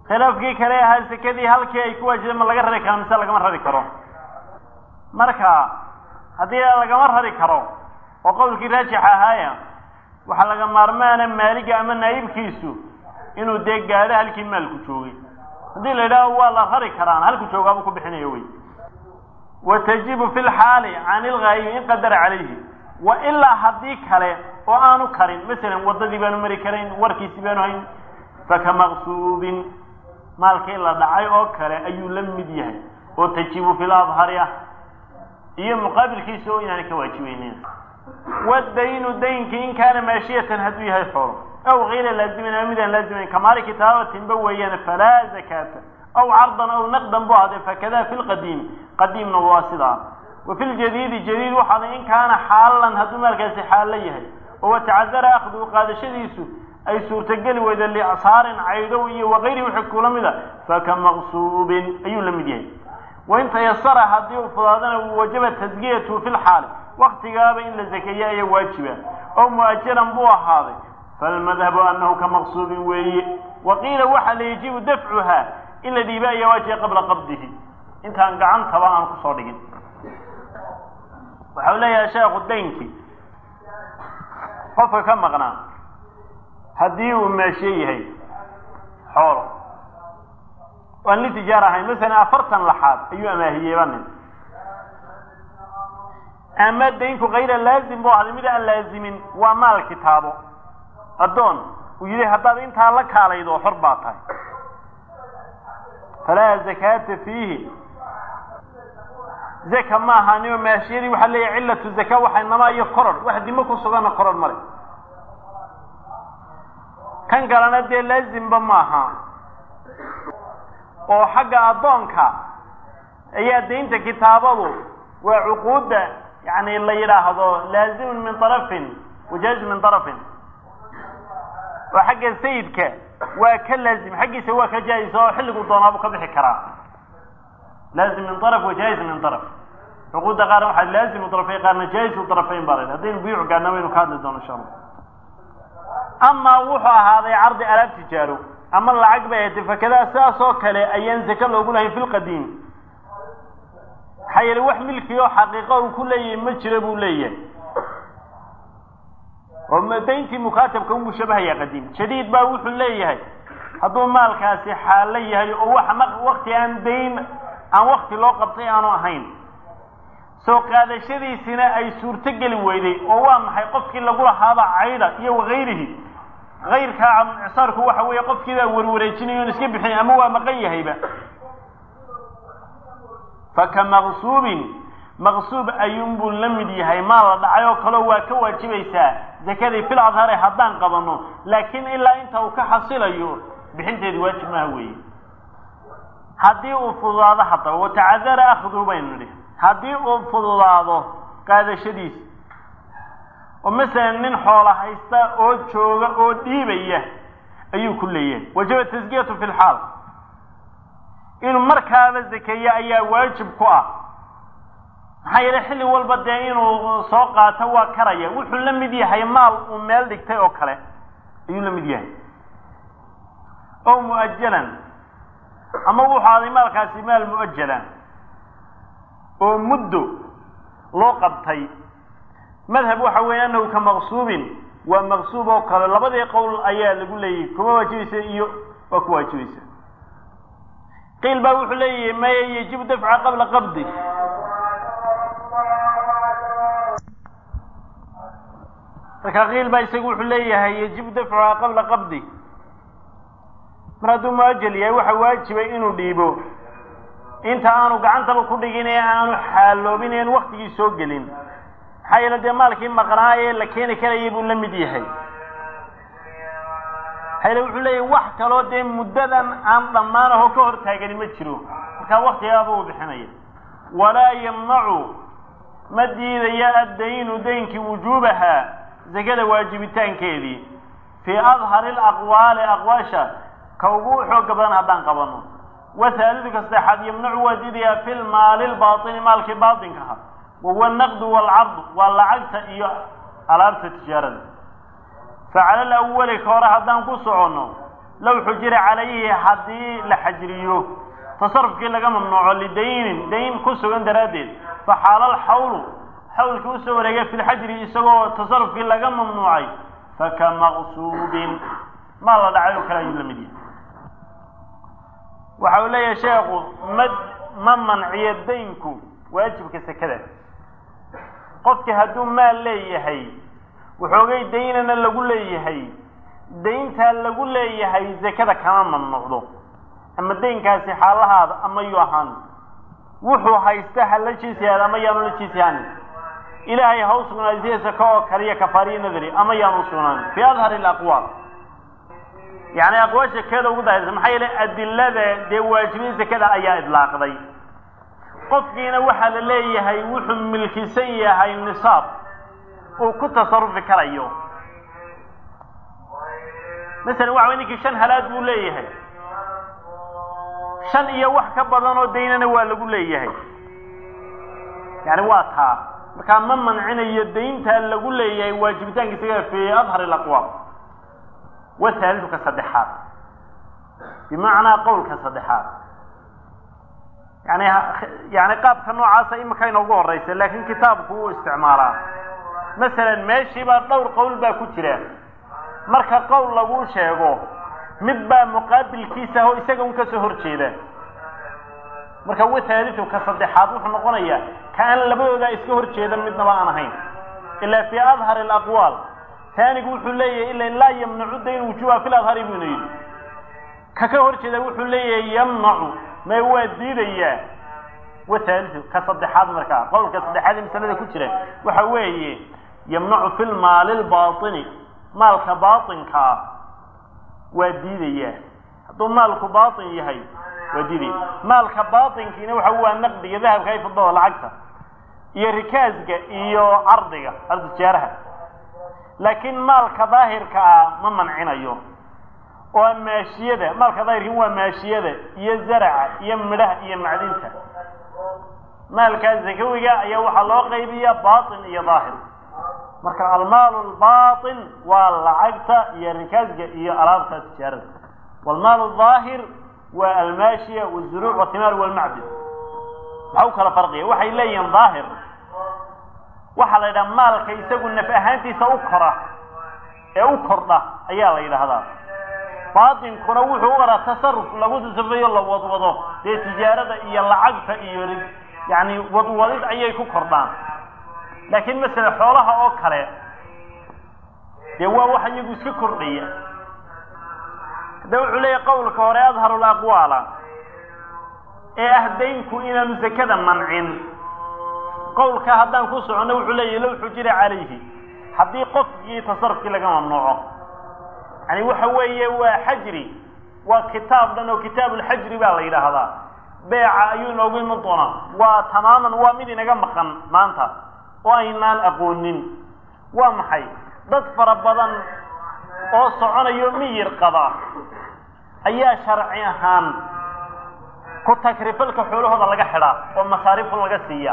khilaafkii kale ahaa sekadii halkii ay ku waajibeen ma laga rari karo mise lagama rari karo marka haddii lagama rari karo oo qowlkii raajix ahaaya waxaa laga maarmaana maaliga ama naayibkiisu inuu dee gaadho halkii maalku joogay haddii la yidhaaho waa la rari karaan halku joogaabuu ku bixinayo wey wa tajibu fi lxaali can ilghaayibi in qadara calayhi wa ilaa haddii kale oo aanu karin masalan waddadii baanu mari karayn warkiisi baanu hayn faka maqsuubin maalkii la dhacay oo kale ayuu la mid yahay oo tajibu fi ladhari ah iyo muqaabilkiisa oo inaanay ka waajibeynin wadaynu daynkii in kaana maashiyatan hadduu yahay xoolo aw kayra laazimin ama midaan laazimayn kamaali kitaabatinba weeyaan falaa zakaata aw cardan aw naqdan bu ahday fakada fi lqadiimi qadiimna waa sidaa wa fi ljadiidi jadiid waxaaday in kaana xaalan hadduu maalkaasi xaallo yahay oo watacadara akhduhu qaadashadiisu ay suurtogeli weyda licsaarin caydow iyo wakayri wixii kula mida faka maqsuubin ayuu la mid yahay wain tayasara haddii uu fudaadana wajaba tasgiyatu fi lxaali waktigaaba in la zakeeya ayaa waajiba oo mu'ajaran buu ahaaday falmadhabu anahu ka maqsuubin weeye wa qiila waxa la yajibu dafcuha in la dhiiba ayaa waajiba qabla qabdihi intaan gacantaba aan kusoo dhigin waxau leeyahay sheekhu daynkii qofka ka maqnaa haddii uu meeshe yahay xoolo aan li tijaar ahayn masalan afartan laxaad ayuu amaahiyeyba nin ama daynku kayra laazim bu ahday mid aan laazimin waa maal kitaabo addoon uu yidhi haddaad intaa la kaalaydo xor baa tahay falaa zakaata fiihi zaka ma ahaanio maashiyadii waxaa leeyahay cillatu zaka waxay nama iyo koror wax dimo ku suganna koror male kan kalena dee laazimba maaha oo xagga addoonka ayaa daynta kitaabadu waa cuquudda yani la yidhaahdo laazimun min arafin wajaazun min arafin oo xagga sayidka waa ka laazim xaggiisa waa ka jaa-is oo xilligu doonaabu ka bixi karaa laazim min araf wajaa-is min araf cuquudda qaarna waxaa laazimu arafayn qaarna jaa-isu arafayn baa la haddaynu buyuuc gaarna waynu ka hadli doono insha allah amaa wuxuu ahaaday cardi alaab tijaaro ama lacag bay ahayd fakadaa sidaas oo kale ayaan zake loogu lahayn fi lqadiim maxaa yeele wax milki oo xaqiiqo uu ku leeyahay ma jiro buu leeyahay oo dayntii mukaatabka unbuu shabahayaa qadiim jadiid baa wuxuu leeyahay hadduu maalkaasi xaalo yahay oo wax wakti aan dayn aan wakti loo qabtay aanu ahayn soo qaadashadiisina ay suurto geli weyday oo waa maxay qofkii lagu lahaaba cayda iyo wakayrihi kayrkaa icsaarku waxa weeye qofkiibaa warwareejinaya on iska bixin ama waa maqan yahayba faka maqsuubin maqsuub ayuunbuu la mid yahay maal la dhacay oo kaleo waa ka waajibaysaa zakadii fil adhari haddaan qabanno laakiin ilaa inta uu ka xasilayo bixinteedi waajib maha weeye haddii uu fududaado haddaba watacadara akhduhu baynu nidhi haddii uu fududaado qaadashadiisa oo masalan nin xoola haysta oo jooga oo dhiibaya ayuu ku leeyahay wajaba taskiyatu fi lxaal inuu markaaba zakeeyo ayaa waajib ku ah maxaa yeele xilli walba dee inuu soo qaato waa karaya wuxuu la mid yahay maal uu meel dhigtay oo kale ayuu la mid yahay o mu'ajalan ama wuxuu aday maalkaasi maal mu'ajalan oo muddo loo qabtay madhab waxa weeye anahu ka maqsuubin waa maqsuub oo kale labadii qowl ayaa lagu leeyahay kuma waajibaysa iyo waa ku waajibaysa qiil baa wuxuu leeyahay maya yajibu dafca qabla qabdi marka qiil baa isagu wuxuu leeyahay yajibu dafcuha qabla qabdi mar hadduu muajal yahay waxa waajibay inuu dhiibo inta aanu gacantaba ku dhigin ee aanu xaaloobin en waktigii soo gelin maxaa yeele dee maalkii maqnaa ee la keeni karayay buu la mid yahay maxaa yeele wuxuu leeyahay wax kaloo dee muddadan aan dhammaan aho ka hor taagani ma jiro markaa waktigaaba uu bixinaya walaa yamnacu ma diidaya addaynu daynkii wujuubaha zakada waajibitaankeedii fii adhari alaqwaali aqwaasha ka ugu xooga badan haddaan qabano wahaaliduka saddexaad yamnacu waa diidayaa fi lmaali lbaatini maalkii baatinkaha wahuwa naqdu waalcardu waa lacagta iyo alaabta tijaarada facala alawali ka hore haddaan ku soconno low xujira calayhi haddii la xajriyo tasarufkii laga mamnuuco lidaynin dayn ku sugan daraaddeed faxaala alxawlu xawlkii usoo wareegay fi lxajri isagoo tasarufkii laga mamnuucay faka maqsuubin maa la dhacay oo kale ayuu la mid yahay waxa uu leeyahay sheekhu ma ma manciyo daynku waajibka sekada qofki hadduu maal leeyahay waxoogay daynana lagu leeyahay dayntaa lagu leeyahay sekada kama mamnuucdo ama daynkaasi xaalahaada ama yu ahaan wuxuu haysta ha la jiisihaad ama yaanu la jiisihaan ilaahay ha u sugnaadisiya saka oo kaliya kafaariyo nadari ama yaanu sugnaan fi adhar alaqwaal yani aqwaasha keeda ugu daahirsan maxaa yeele adilada dee waajibin sekada ayaa idlaaqday qofkiina waxaa la leeyahay wuxuu milkisan yahay nisaab uu ku tasarufi karayo masalan waxa way ninkii shan halaad buu leeyahay shan iyo wax ka badan oo daynana waa lagu leeyahay yani waa taa markaa ma mancinayo dayntaa lagu leeyahay waajibitaanka isaga fi adhar alaqwaal wahaalidu ka saddexaad bimacnaa qowlka saddexaad yani yani qaabka noocaasa imika inoogu horeysa laakin kitaabku wuu isticmaalaa masalan meeshiibaa dhowr qowl baa ku jira marka qowl laguu sheego mid baa muqaabilkiisa ah oo isaga un kasoo horjeeda marka wathaalidu ka saddexaad wuxuu noqonayaa ka aan labadoodaa iska horjeedan midnaba aan ahayn ilaa fii adhar alaqwaal taanigu wuxuu leeyahay ila laa yamnacu dayn wujuha fi ladhari buyna yidhi ka ka horjeeda wuxuu leeyahay yamnacu may waa diidayaa wathaalidu ka saddexaad markaa qowlka saddexaad ee masalada ku jira waxa weeye yamnacu fi lmaali lbaini maalka baainka ah waa diidayaa hadduu maalku baain yahay waa diidaya maalka baainkiina waxa waa naqdiga dahabka ay fidada lacagta iyo rikaasga iyo cardiga cardi tijaaraha laakiin maalka daahirka ah ma mancinayo oo maashiyada maalka daahirkin waa maashiyada iyo zaraca iyo midhaha iyo macdinta maalkaa zakawiga ayaa waxaa loo qaybiya bain iyo daahir marka almaalu lbain waa lacagta iyo rikaasga iyo alaabta tijaarada wlmaal daahir waa almaashiya wzuruuc watimaar walmacdin maxaa u kala farqiya waxay leeyihiin daahir waxaa la yidhaha maalka isagu naf ahaantiisa u kora ee u kordha ayaa la yidhaahdaa baatinkuna wuxuu u oraa tasaruf lagu tasarufeeyo la wadwado dee tijaarada iyo lacagta iyo yani wadwadid ayay ku kordhaan laakiin masele xoolaha oo kale dee waa wax iyagu iska kordhaya hadda wuxuu leeyahy qowlka hore adharu laqwaala ee ah daynku inaanu zakada mancin qowlka haddaan ku soconno wuxuu leeyahy low xujira calayhi haddii qofkii tasarufkii laga mamnuuco yani waxa weeye waa xajri waa kitaab dhan oo kitaabulxajri baa la yidhaahdaa beeca ayuu inoogu iman doonaa waa tamaaman waa mid inaga maqan maanta oo aynaan aqoonin waa maxay dad fara badan oo soconayo miyir qaba ayaa sharci ahaan ku takrifalka xoolahooda laga xidhaa oo masaarifun laga siiya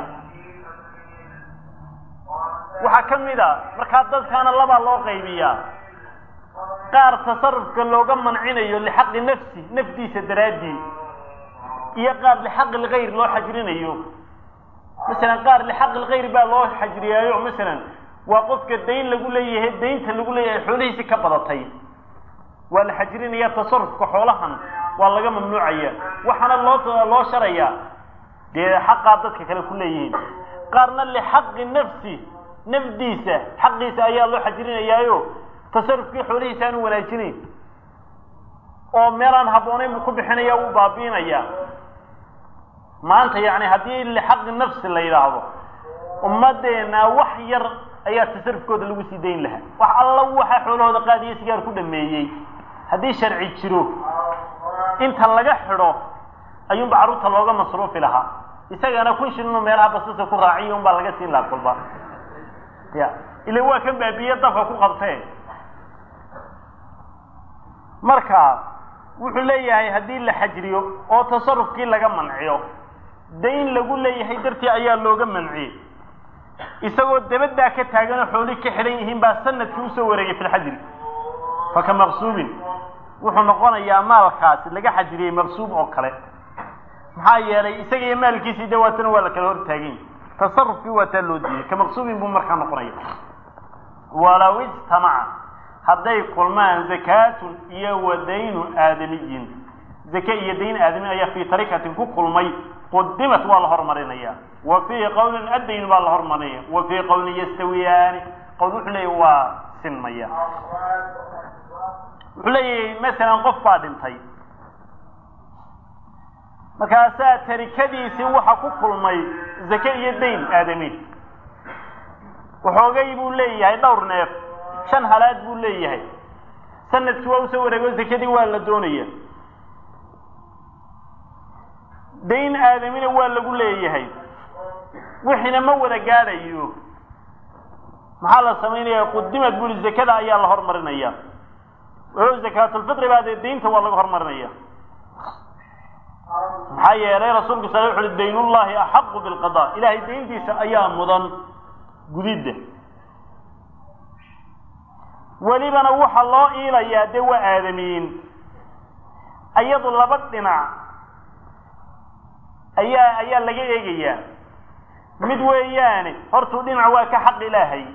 waxaa ka mid a markaa dadkaana labaa loo qaybiyaa qaar tasarufka looga mancinayo lixaqi nafsi nafdiisa daraaddii iyo qaar lixaqi lgayr loo xajrinayo masalan qaar lixaqi lgayr baa loo xajriyaayo masalan waa qofka dayn lagu leeyahay daynta lagu leeyahay xoolihiisi ka badatay waa la xajrinaya tasarufka xoolahan waa laga mamnuucaya waxaana loo loo sharayaa dee xaqaa dadka kale ku leeyihiin qaarna lixaqi nafsi nafdiisa xaqiisa ayaa loo xajrinayaayo tasarufkii xoolihiisa aanu wanaajinayn oo meelaan habboonayn buu ku bixinaya wuu baabiinaya maanta yani haddii lixaqi nafsi la yidhaahdo ummaddeena wax yar ayaa tasarufkooda lagu sii dayn lahaa wax alla waxa xoolahooda qaadiyo sigaar ku dhameeyey haddii sharci jiro inta laga xidho ayuunba carruurta looga masruufi lahaa isagana kun shilinu meelaha basasa ku raaciyo unbaa laga siin lahaa kolba ya ila waa kan baabiye dabka ku qabtee marka wuxuu leeyahay haddii la xajriyo oo tasarufkii laga manciyo dayn lagu leeyahay dartii ayaa looga manciyey isagoo dabaddaa ka taaganoo xooli ka xidhan yihiin baa sanadkii usoo wareegay fi lxajri faka maqsuubin wuxuu noqonayaa maalkaasi laga xajiriyey maqsuub oo kale maxaa yeelay isaga iyo maalkiisii de waatana waa la kala hortaagany tasarufkii waa taa loo diiyey ka maqsuubin buu markaa noqonaya walow ijtamaca hadday kulmaan zakaatun iyo wa daynu aadamiyin zake iyo dayn aadami ayaa fii tarikatin ku kulmay qudimat waa la hormarinaya wa fii qowlin addayn baa la hormarinaya wa fii qowlin yastawiyaani qowl wuxuu leeyahy waa sinmaya wuxuu leeyahay masalan qof baa dhintay markaasaa tarikadiisii waxa ku kulmay zake iyo dayn aadami waxoogay buu leeyahay dhowr neef shan halaad buu leeyahay sanadkii waa usoo wareego zakadii waa la doonaya dayn aadamina waa lagu leeyahay wixiina ma wada gaadhayo maxaa la samaynaya qudimad buli zakada ayaa la hormarinaya o zakaatulfitri baa dee daynta waa laga hormarinaya maxaa yeelay rasuulku sal wuxu uhi daynullahi axaqu bilqada ilahay dayntiisa ayaa mudan gudidda welibana waxa loo iilayaa dee waa aadamiyiin ayadu laba dhinac ayaa ayaa laga eegayaa mid weeyaane hortuu dhinac waa ka xaq ilaahay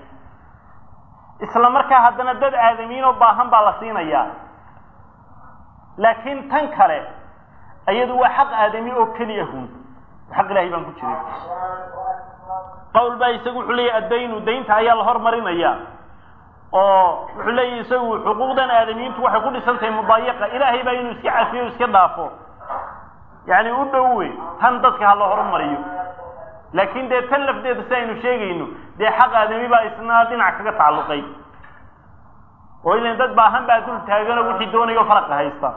isla markaa haddana dad aadamiyiin oo baahan baa la siinayaa laakiin tan kale iyadu waa xaq aadami oo keliya hun xaq ilahay baan ku jiray qawl baa isagu wuxuu leeyahy addaynu daynta ayaa la hormarinaya oo wuxuu leeyahy isagu xuquuqdan aadamiyiintu waxay ku dhisan tahay mudaayaqa ilaahay baa inuu iska cafiyo o iska dhaafo yacni u dhowe tan dadka ha la horumariyo laakiin dee tan lafdeeda si aynu sheegayno dee xaq aadami baa isna dhinac kaga tacalluqay oo ilan dad baahan baa dul taagano wixii doonayo faraqa haysta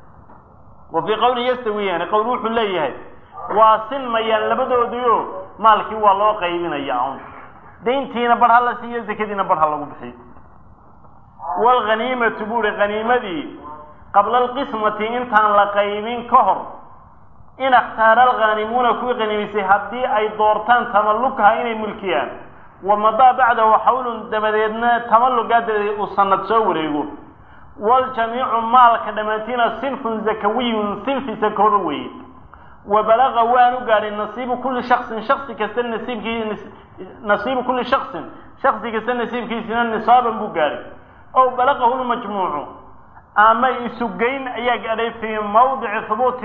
wa fii qawlin yastawiyaani qowl wuxuu leeyahay waa sinmayaan labadoodiio maalkii waa loo qaybinaya un dayntiina bar ha la siiyo zakadiina bar ha lagu bixiyo waalghaniimatu buu hi haniimadii qabla alqismati intaan la qaybin ka hor in akhtaara alghaanimuuna kuwii qaniimisay haddii ay doortaan tamallukaha inay mulkiyaan wamadaa bacdahu xawlun dabadeedna tamallugaa dabadeed uu sanad soo wareego waljamiicu maalka dhammaantiina sinfun zakawiyun sinfi sakooba weeye wa balaga waanu gaadhay nasiibu kulli shaksin shaksi kasta nasiibkii nasiibu kulli shaksin shaksi kasta nasiibkiisina nisaaban buu gaadhay ow balagahu lmajmuucu ama isugeyn ayaa gaadhay fii mawdici hubuuti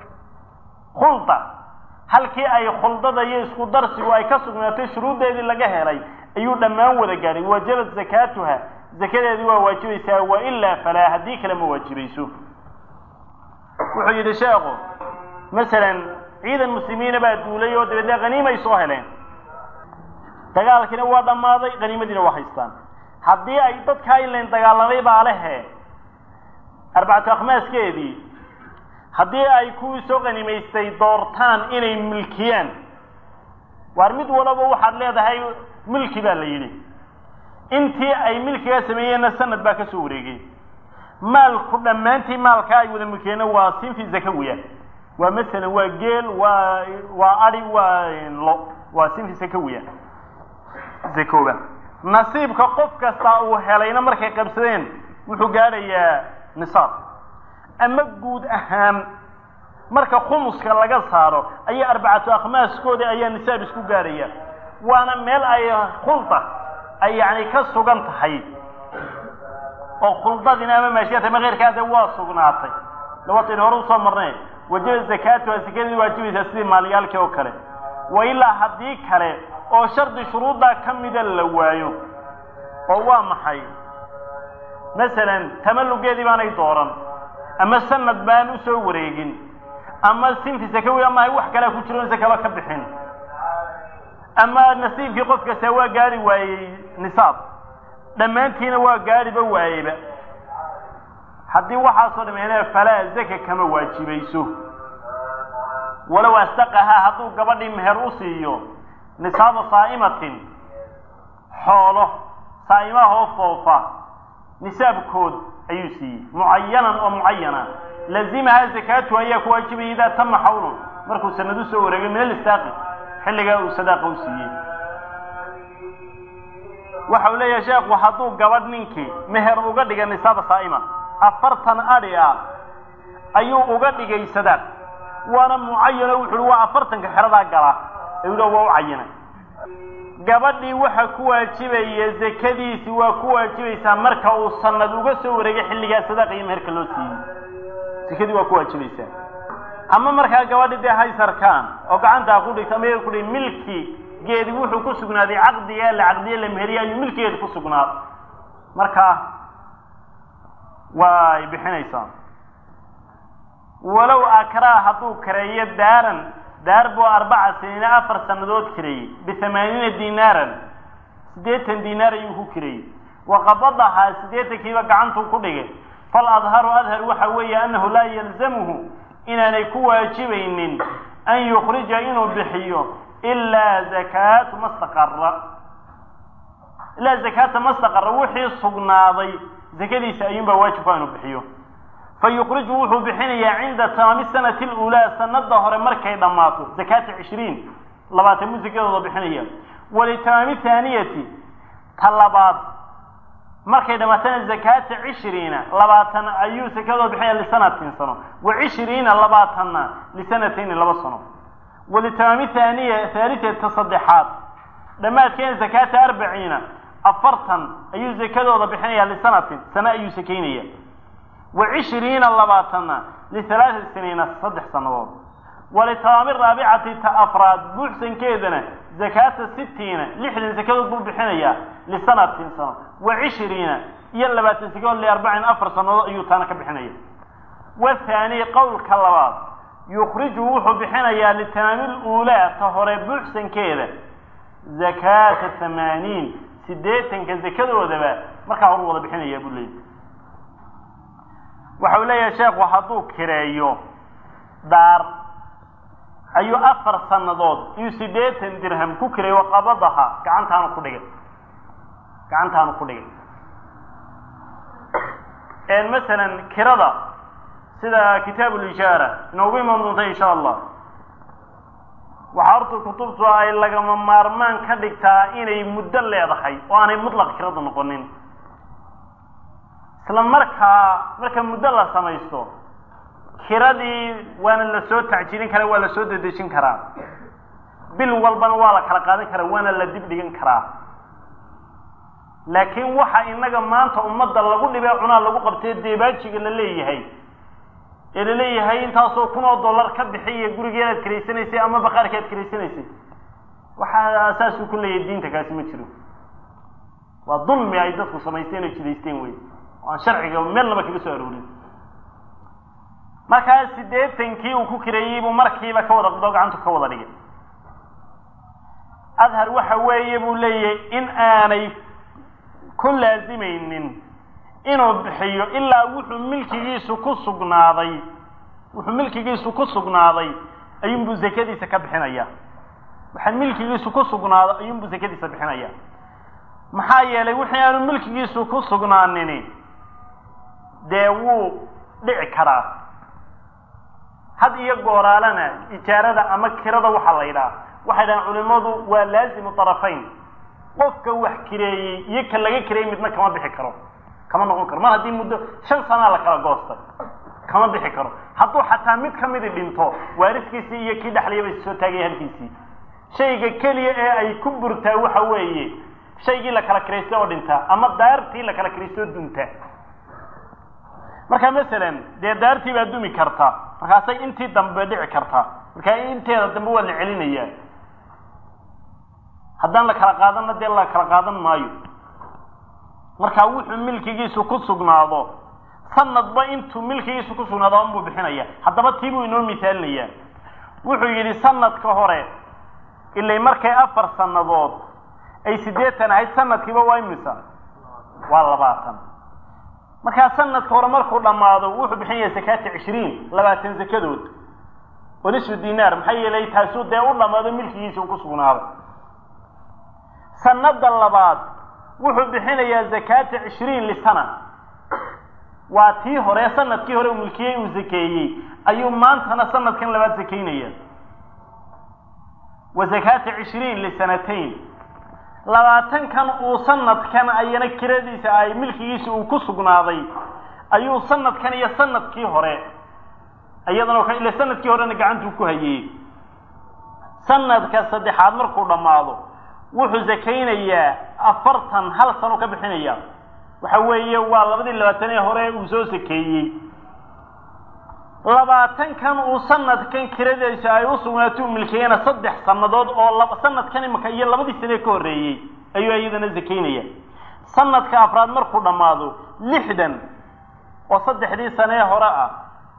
khulda halkii ay khuldada iyo isku darsigu ay ka sugnaatay shuruuddeedii laga helay ayuu dhammaan wada gaadhay wajabat zakaatuha zakadeedii waa waajibaysaa wa ilaa falaa haddii kale ma waajibayso wuxuu yidhi sheekhu masalan ciidan muslimiina baa duulay oo dabeedna haniimay soo heleen dagaalkiina waa dhammaaday haniimadiina waa haystaan haddii ay dadkaa ilan dagaalamay baa lehe arbacatu akhmaaskeedii haddii ay kuwii soo qanimaystay doortaan inay milkiyaan waar mid walaba waxaad leedahay milki baa la yidhi intii ay milkigaa sameeyeenna sanad baa ka soo wareegay maalku dhammaantii maalkaa ay wada milkiyeenna waa sinfi zakawiya waa masalan waa geel waa waa adi waa lo waa sinfi zakawiya zakooba nasiibka qof kasta uu helayna markay qabsadeen wuxuu gaadhayaa nisaab ama guud ahaan marka khumuska laga saaro ayaa arbacatu akhmaaskoodii ayaa nisaab isku gaadhaya waana meel ay khulda ay yani ka sugan tahay oo khuldadiina ama maashiyata ama keyrkaade waa sugnaatay lawataynu hore usoo marnay wajaba zakaatuha sakadii waajibaysaa sidii maalyaalkii oo kale wa ilaa haddii kale oo shardi shuruuddaa ka mida la waayo oo waa maxay masalan tamallugeedii baanay dooran ama sanad baan usoo wareegin ama sinfi sakawi ama ay wax kalea ku jiro in sakaba ka bixin ama nasiibkii qof kasta waa gaari waayey nisaab dhammaantiina waa gaariba waayeyba haddii waxaasoo dhameene falaa zaka kama waajibayso walow astaqahaa hadduu gabadhii meher u siiyo nisaaba saa'imatin xoolo saa'imahoo foofa nisaabkood ayuu siiyey mucayanan oo mucayana lazimahaa zakaatu ayaa ku waajibaya idaa tama xawlun markuu sanad u soo wareegay min alistaaqi xilligaa uu sadaaqa u siiyey waxa uu leeyahay sheekhu hadduu gabadh ninkii meher uga dhiga nisaaba saa'ima afartan adhi ah ayuu uga dhigay sadaaq waana mucayano wuxu uhi waa afartanka xeradaa gala ayuu waa u cayinay gabadhii waxa ku waajibaya zakadiisi waa ku waajibaysaa marka uu sanad uga soo wareegay xilligaa sadaaqa iyo meherka loo siiyey zakadii waa ku waajibaysaa ama markaa gabadhi dee haysarkaan oo gacantaa ku dhigta ama ku dhig milki geedi wuxuu ku sugnaaday caqdiga la caqdiye la meheriye ayuu milkigeeda ku sugnaaday marka way bixinaysaa walow akraa hadduu kareeyo daaran daar buu arbaca siniina afar sannadood kireeyey bihamaaniina dinaaran siddeetan dinaar ayuu ku kireeyey waqabadahaa siddeetankiiba gacantuu ku dhigay fal adharu adhar waxa weeye annahu laa yalzamuhu inaanay ku waajibaynin an yukhrija inuu bixiyo ilaa zakaatu mastaqara ilaa zakaata mastaqara wixii sugnaaday zakadiisa ayuunbaa waajibka inuu bixiyo fa yukhriju wuxuu bixinayaa cinda tamaami sanati اluulaa sanada hore markay dhammaato zakaata cishriin labaatan buu zakadooda bixinaya walitamaami haaniyati ta labaad markay dhammaatana zakaata cishriina labaatan ayuu zakadooda bixinaya lisanatin sano wa cishriina labaatanna lisanatayni laba sano walitamaami haaniya haalitata saddexaad dhammaadkeena zakaata arbaciina afartan ayuu zakadooda bixinaya lisanatin sano ayuu sakaynaya wa cishriina labaatanna lihalaati siniina saddex sannadood walitamaami raabicati ta afraad buuxsankeedana zakaata sitiina lixdan zakadood buu bixinayaa lisanatin sano wa cishriina iyo labaatan zakadood liarbacin afar sannadood ayuu taana ka bixinaya wathaani qowlka labaad yukhriju wuxuu bixinayaa litamaami luulaa ta hore buuxsankeeda zakaata hamaaniin siddeetanka zakadoodaba markaa horu wada bixinayaa buu leeyay waxa uu leeyahay sheekhu hadduu kireeyo daar ayuu afar sannadood iyo siddeetan dirham ku kireeyo qabadaha gacantaanu ku dhigay gacantaanu ku dhigay masalan kirada sida kitaabu lijaara inoogu imaan doonta insha allah waxaa horta kutubtu ay lagama maarmaan ka dhigtaa inay muddo leedahay oo aanay mutlaq kirada noqonin isla markaa marka muddo la samaysto kiradii waana la soo tacjirin karaa waa la soo dedejin karaa bil walbana waa la kala qaadan karaa waana la dib dhigan karaa laakiin waxa inaga maanta ummadda lagu dhibee cunaa lagu qabtee deebaajiga la leeyahay ee la leeyahay intaasoo kun oo dollar ka bixiya gurigeedaad karaysanaysay ama baqaarka aad karaysanaysay waxaa saasuu ku leeyahay diinta kaasi ma jiro waa dulmi ay dadku samaysteen oo jidaysteen wey oo aan sharciga meel laba kaga soo aroorin markaa siddeetankii uu ku kireeyey buu markiiba ka wada qdo gacantu ka wada dhigay adhar waxa weeye buu leeyahay in aanay ku laazimaynin inuu bixiyo ilaa wuxuu milkigiisu ku sugnaaday wuxuu milkigiisu ku sugnaaday ayuunbuu zakadiisa ka bixinaya waxaa milkigiisu ku sugnaaday ayuunbuu zakadiisa bixinaya maxaa yeelay wixii aanu milkigiisu ku sugnaanini dee wuu dhici karaa had iyo gooraalana ijaarada ama kirada waxaa la yidhaha waxay dhahaan culimadu waa laazimu طarafayn qofka wax kireeyey iyo ka laga kireeyey midna kama bixi karo kama noqon karo mar haddii muddo shan sanaa la kala goostay kama bixi karo hadduu xataa mid kamidi dhinto waariskiisii iyo kii dhexlayaba is soo taagaya halkiisii shayga keliya ee ay ku burtaa waxa weeye shaygii la kala kiraystay oo dhintaa ama daartii la kala kiraystay oo dunta marka masalan dee daartii baa dumi karta markaasay intii dambe dhici kartaa markaa inteeda dambe waa la celinayaa haddaan la kala qaadanna dee la kala qaadan maayo markaa wuxuu milkigiisu ku sugnaado sanadba intuu milkigiisu ku sugnaado unbuu bixinaya haddaba tii buu inoo misaalinayaa wuxuu yidhi sanadka hore ilay markay afar sannadood ay siddeetan ahayd sanadkiiba waa imisa waa labaatan markaa sanadka hore markuu dhammaado wuxuu bixinaya zakaata cishriin labaatan zakadood oo nisfu dinaar maxaa yeelay taasuu dee u dhammaado milkigiisa uu ku sugnaaday sanada labaad wuxuu bixinayaa zakaata cishriin lisana waa tii hore sanadkii hore uu milkiyey uu zakeeyey ayuu maantana sanadkan labaad zakaynaya wa zakaata cishriin lisanatayn labaatankan uu sanadkan ayana kiradiisa ay milkigiisa uu ku sugnaaday ayuu sanadkan iyo sanadkii hore iyadana ila sanadkii horena gacantuu ku hayey sanadka saddexaad markuu dhammaado wuxuu zakaynayaa afartan hal sano ka bixinaya waxa weeye waa labadii labaatan ee hore uu soo sakeeyey labaatankan uu sanadkan kiradaysa ay u sugnaato u milkeeyana saddex sannadood oo sanadkan imika iyo labadii sanee ka horreeyey ayuu iyadana zakaynaya sanadka afraad markuu dhammaado lixdan oo saddexdii sanee hore ah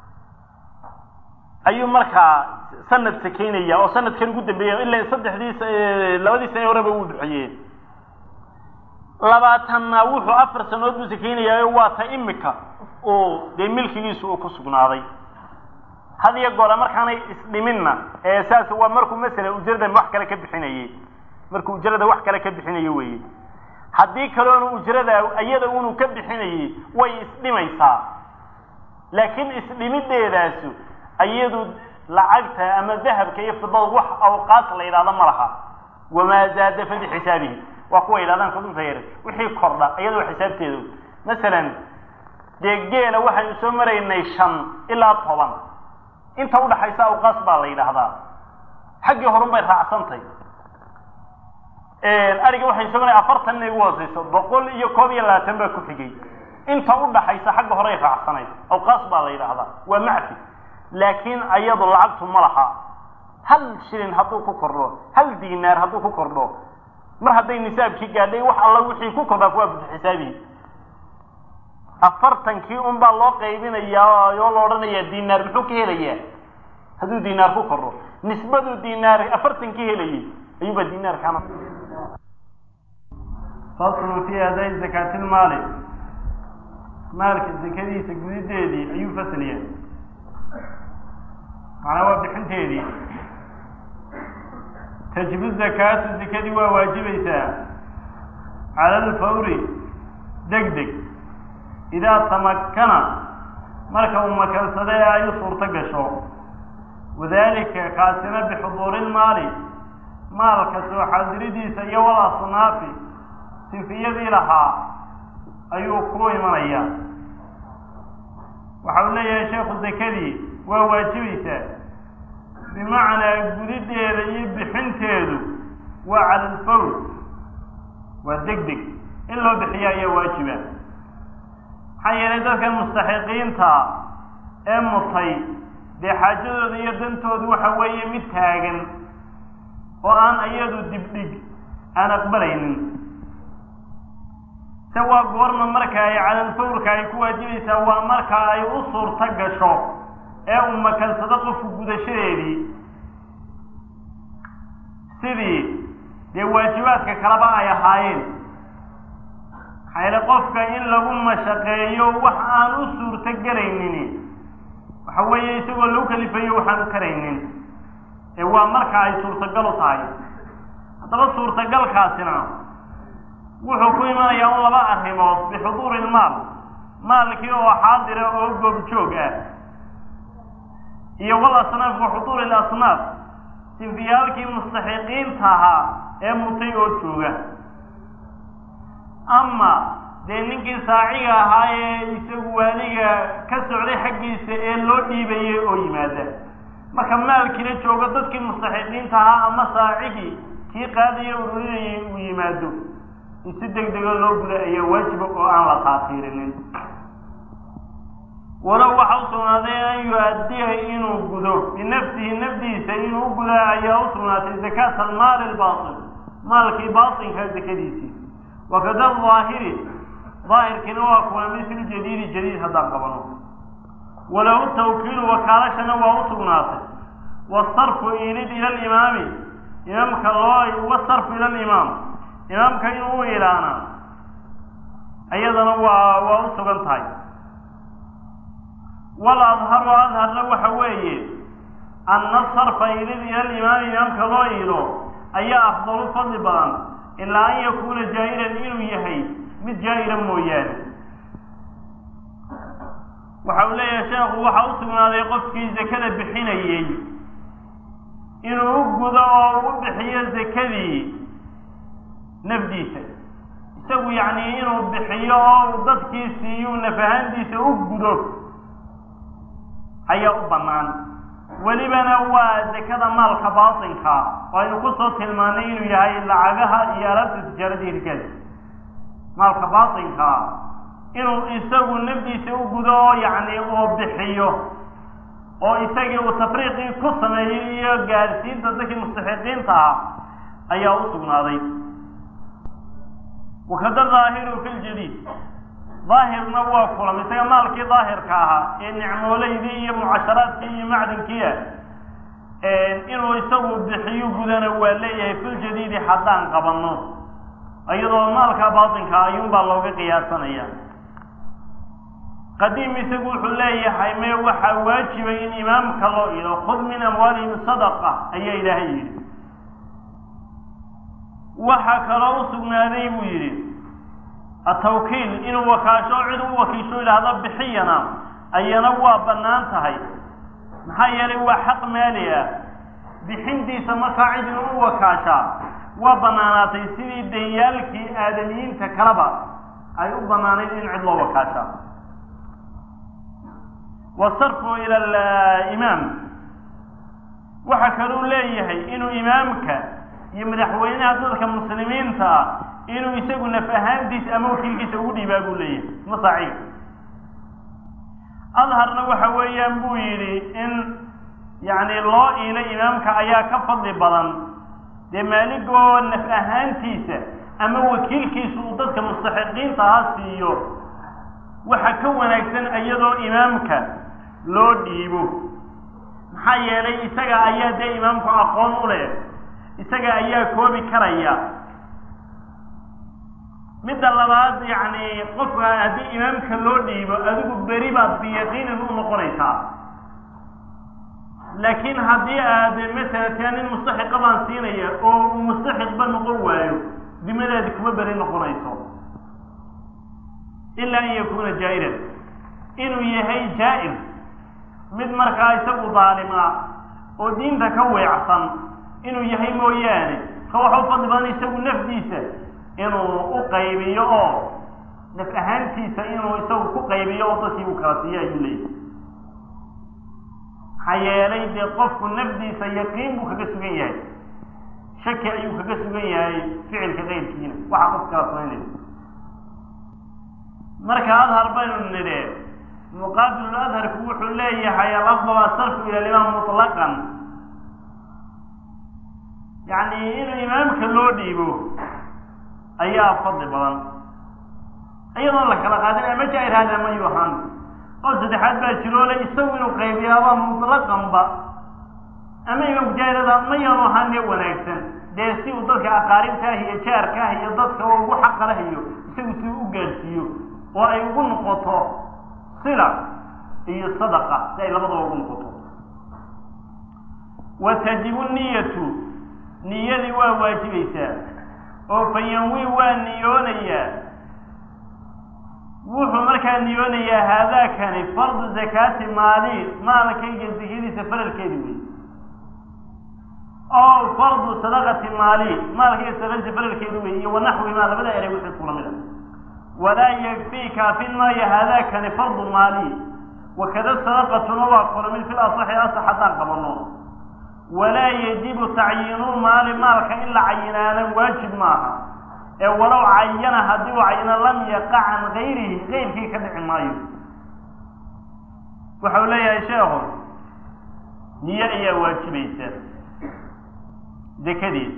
ayuu markaa sanad sakaynaya oo sanadkan ugu dambeeya ila saddexdii labadii sanee horeba uu bixiyee labaatanna wuxuu afar sanadood buu sakaynayaa waa ta imika uu dee milkigiisu uu ku sugnaaday had iyo goora markaanay isdhiminna ee saas waa markuu masalan ujrada wax kale ka bixinayey markuu ujrada wax kale ka bixinayo weeye haddii kaloona ujrada iyada unu ka bixinayey way isdhimaysaa laakiin isdhimideedaasu iyadu lacagta ama dahabka iyo fidada wax awqaas la yidhahdo ma laha wamaa zaada fa bixisaabihi waa kuwa yidhahdaan kudunta yar wixii kordha iyadoo xisaabteedu masalan dee geela waxaynu soo maraynay shan ilaa toban inta udhaxaysa awqaas baa la yidhaahdaa xaggii horun bay raacsantay ariga waxaynu soo maray afartan inay ugu hooseyso boqol iyo koob iyo labaatan baa ku xigay inta udhaxaysa xagga horay raacsanayd awqaas baa la yidhaahdaa waa macfi laakiin ayadu lacagtu ma laha hal shilin hadduu ku kordho hal dinaar hadduu ku kordho mar hadday nisaabkii gaadhay wax alla wixii ku kordhaa kuwaa xisaabihi afartankii un baa loo qaybinayaa oo la odhanayaa dinaar muxuu ka helayaa hadduu dinaar ku kordho nisbaduu dinaar afartankii helayay ayuubaa dinaarkaana faslun fi aday zakaatilmaali maalka zakadiisa gudideedii ayuu fasliyaa macnaa waa bixinteedii tajibu zakaatu zakadii waa waajibaysaa cala alfawri deg deg idaa tamakana marka uu makansada ee ay u suurto gasho wadalika kaasina bixuduuri lmaali maalka soo xaadiridiisa iyo wal asnaafi sinfiyadii lahaa ayuu ku imanaya waxa uu leeyahay sheekhu zakadii waa waajibaysaa bimacnaa gudideeda iyo bixinteedu waa cala alfawr waa deg deg in loo bixiya ayaa waajiba maxaa yeelay dadkan mustaxiqiinta ee mutay dee xaajadooda iyo dantoodu waxa weeye mid taagan oo aan iyadu dibdhig aan aqbalaynin se waa goorma marka ay calalfawrka ay ku waajibaysaa waa marka ay u suurto gasho ee uu makansado qofku gudashadeedii sidii dee waajibaadka kaleba ay ahaayeen maxaa yeele qofka in lagu mashaqeeyo wax aan u suurto gelaynin waxa weeye isagoo lagu kalifayo waxaan u karaynin ee waa marka ay suurtagal u tahay haddaba suurtagalkaasina wuxuu ku imanayaa un laba arrimood bixuduuri ilmaal maalkii oo xaadira oo goobjoog ah iyo wal asnaaf wa xuduuri ilasnaaf sinfiyaalkii mustaxiqiinta ahaa ee mutay oo jooga ama dee ninkii saaciga ahaa ee isagu waaliga ka socday xaggiisa ee loo dhiibayay oo yimaada marka maalkiina joogo dadkii mustaxiqiinta ahaa ama saacigii kii qaadaya ururinayay uu yimaado in si deg dega loo guda ayaa waajiba oo aan la taatiirinin walow waxa u sugnaaday an yu-addiya inuu gudo binafsihi nafdiisa inuu u gudaa ayaa u sugnaatay zakaata almaali albaatil maalkii baatinka zakadiisii wakada daahiri daahirkiina waa kuwa mislu jadiidi jadiid haddaan qabano walahu tawkiilu wakaalashana waa u sugnaatay wasarfu ilid ila alimaami imaamka loo wasarfu ila alimaam imaamka inuu u ilaana iyadana waa waa u sugan tahay wal adharu adharna waxa weeye anna sarfa ilid ila alimaami imaamka loo iilo ayaa afdalu fadli badan ilaa an yakuuna jaa'iran inuu yahay mid jaa'ira mooyaane waxa uu leeyahay sheekhu waxa u sugnaaday qofkii zakada bixinayey inuu u gudo oo u bixiyo zakadii nafdiisa isagu yacni inuu bixiyo oo dadkii siiyu nafahaantiisa u gudo ayaa u bannaan welibana waa zakada maalka baatinka oo aynu kusoo tilmaanay inuu yahay lacagaha iyo alaabta tijaarada hirkaas maalka baatinka inuu isagu nafdiisa u gudo oo yacni oo bixiyo oo isagii uu tafriiqii ku sameeyey iyo gaadhsiinta dadkii mustaxiqiinta ah ayaa u sugnaaday wakada daahiru fi ljadiid daahirna waa kulam isaga maalkii daahirka ahaa ee nicmooleydii iyo mucasharaadkii iyo macdinkiia inuu isagu bixiyo gudana waa leeyahay filjadiidi haddaan qabanno iyadoo maalka baatinka ayuunbaa looga qiyaasanaya qadiim isagu wuxuu leeyahay mee waxaa waajibay in imaamka loo ilo khud min amwaalihim sadaqa ayaa ilaahay yidhi waxaa kaloo u sugnaaday buu yidhi atawkiil inuu wakaasho cid u wakiisho idhaahdo bixiyana ayana waa bannaan tahay maxaa yeelay waa xaq maali ah bixintiisa markaa cid in u wakaashaa waa bannaanaatay sidii danyaalkii aadamiyiinta kaleba ay u bannaanayd in cid loo wakaashaa wasarfu ila alimaam waxa kaluu leeyahay inuu imaamka iyo madaxweynaha dadka muslimiinta ah inuu isagu naf ahaantiisa ama wakiilkiisa ugu dhiibaa buu leeyahay masaaciib adharna waxa weeyaan buu yidhi in yacni loo iilo imaamka ayaa ka fadli badan dee maaligoo naf ahaantiisa ama wakiilkiisa uu dadka mustaxiqiinta ha siiyo waxa ka wanaagsan iyadoo imaamka loo dhiibo maxaa yeelay isaga ayaa dee imaamku aqoon u leh isaga ayaa koobi karaya midda labaad yacni qofka haddii imaamka loo dhiibo adigu beri baad biyaqiinin u noqonaysaa laakiin haddii aad masalan taa nin mustaxiqa baan siinaya oo uu mustaxiqba noqon waayo dimadaadi kuma beri noqonayso ilaa an yakuuna jaa'iran inuu yahay jaa'ir mid markaa isagu daalima oo diinta ka weecsan inuu yahay mooyaane ka waxa u fadli badan isagu nafdiisa inuu u qaybiyo oo naf ahaantiisa inuu isagu ku qaybiyo oo dadkii uu kala siiyo ayuu leeyahay maxaa yeelay dee qofku nafdiisa yaqiin buu kaga sugan yahay shaki ayuu kaga sugan yahay ficilka keyrkiina waxa qof kala samaynaya marka adhar baynu nidhe muqaabilu adharku wuxuu leeyahay alafdal asarfu ila limaam mutlaqan yacni in imaamka loo dhiibo ayaa fadli badan iyadoon la kala qaadin ama jaa-ir hada ma yuu ahaan qof saddexaad baa jiroole isagu inuu qaybiyaaba mutlaqanba ama imaamku jaa-irada ma yaanu ahaane wanaagsan dee si uu dadka aqaaribta ah iyo jaarka ah iyo dadka oo ugu xaqa lah iyo isagu si u gaadhsiiyo oo ay ugu noqoto sila iyo sadaqa si ay labadaba ugu noqoto wa tajibu niyatu niyadii waa waajibaysaa oo fayanwi waa niyoonayaa wuxuu markaa niyoonayaa haadaakani fardu zakaati maali maalkayga zakadiisa faralkeedi wey oo fardu sadaqati maali maalkayga sadaqadiisa faralkeedi wey iyo wanaxwimaa labada erey wixii kula mid a walaa yakfii kaafin maayo haadaakani fardu maali wakada sadaqatuna waa kula mid fil asaxi asax haddaan qabano walaa yajibu tacyiinu maali maalka in la cayinaana waajib maaha ee walow cayana haddii uu cayino lam yaqa can gayrihi gayrkii ka dhici maayo waxau leeyahay sheekhu niyo ayaa waajibaysa dekadeed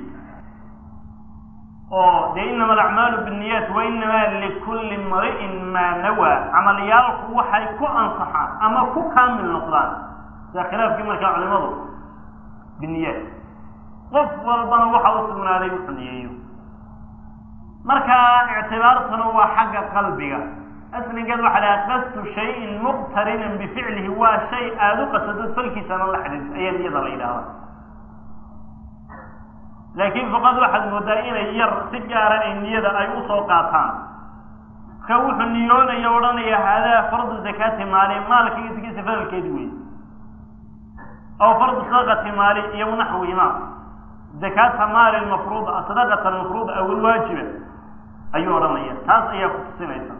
oo dee inama alacmaalu binniyaat wa inamaa likulli mri'in maa nawaa camalyaalku waxay ku ansaxaan ama ku kaamil noqdaan sida khilaafkii markaa culimadu biniyaat qof walbana waxa u sugnaaday wuxuu niyeeyo markaa ictibaartuna waa xagga qalbiga asligeed waxaa lahaa qastu shayin muqtarinan bificlihi waa shay aada u qasadod falkiisana la xidhiid ayaa niyada la yidhaahda laakiin faqad waxaad moodaa inay yar si gaara ay niyada ay usoo qaataan marka wuxuu niyoonaya odhanaya haadaa fardu zakaati maali maalkaiyo sikiisa faralkeedi wey aw fardu sadaqati maali iyo naxwihima zakaata maali mafruuda sadaqata mafruuda aw alwaajiba ayuu odhanaya taas ayaa ku tusinaysa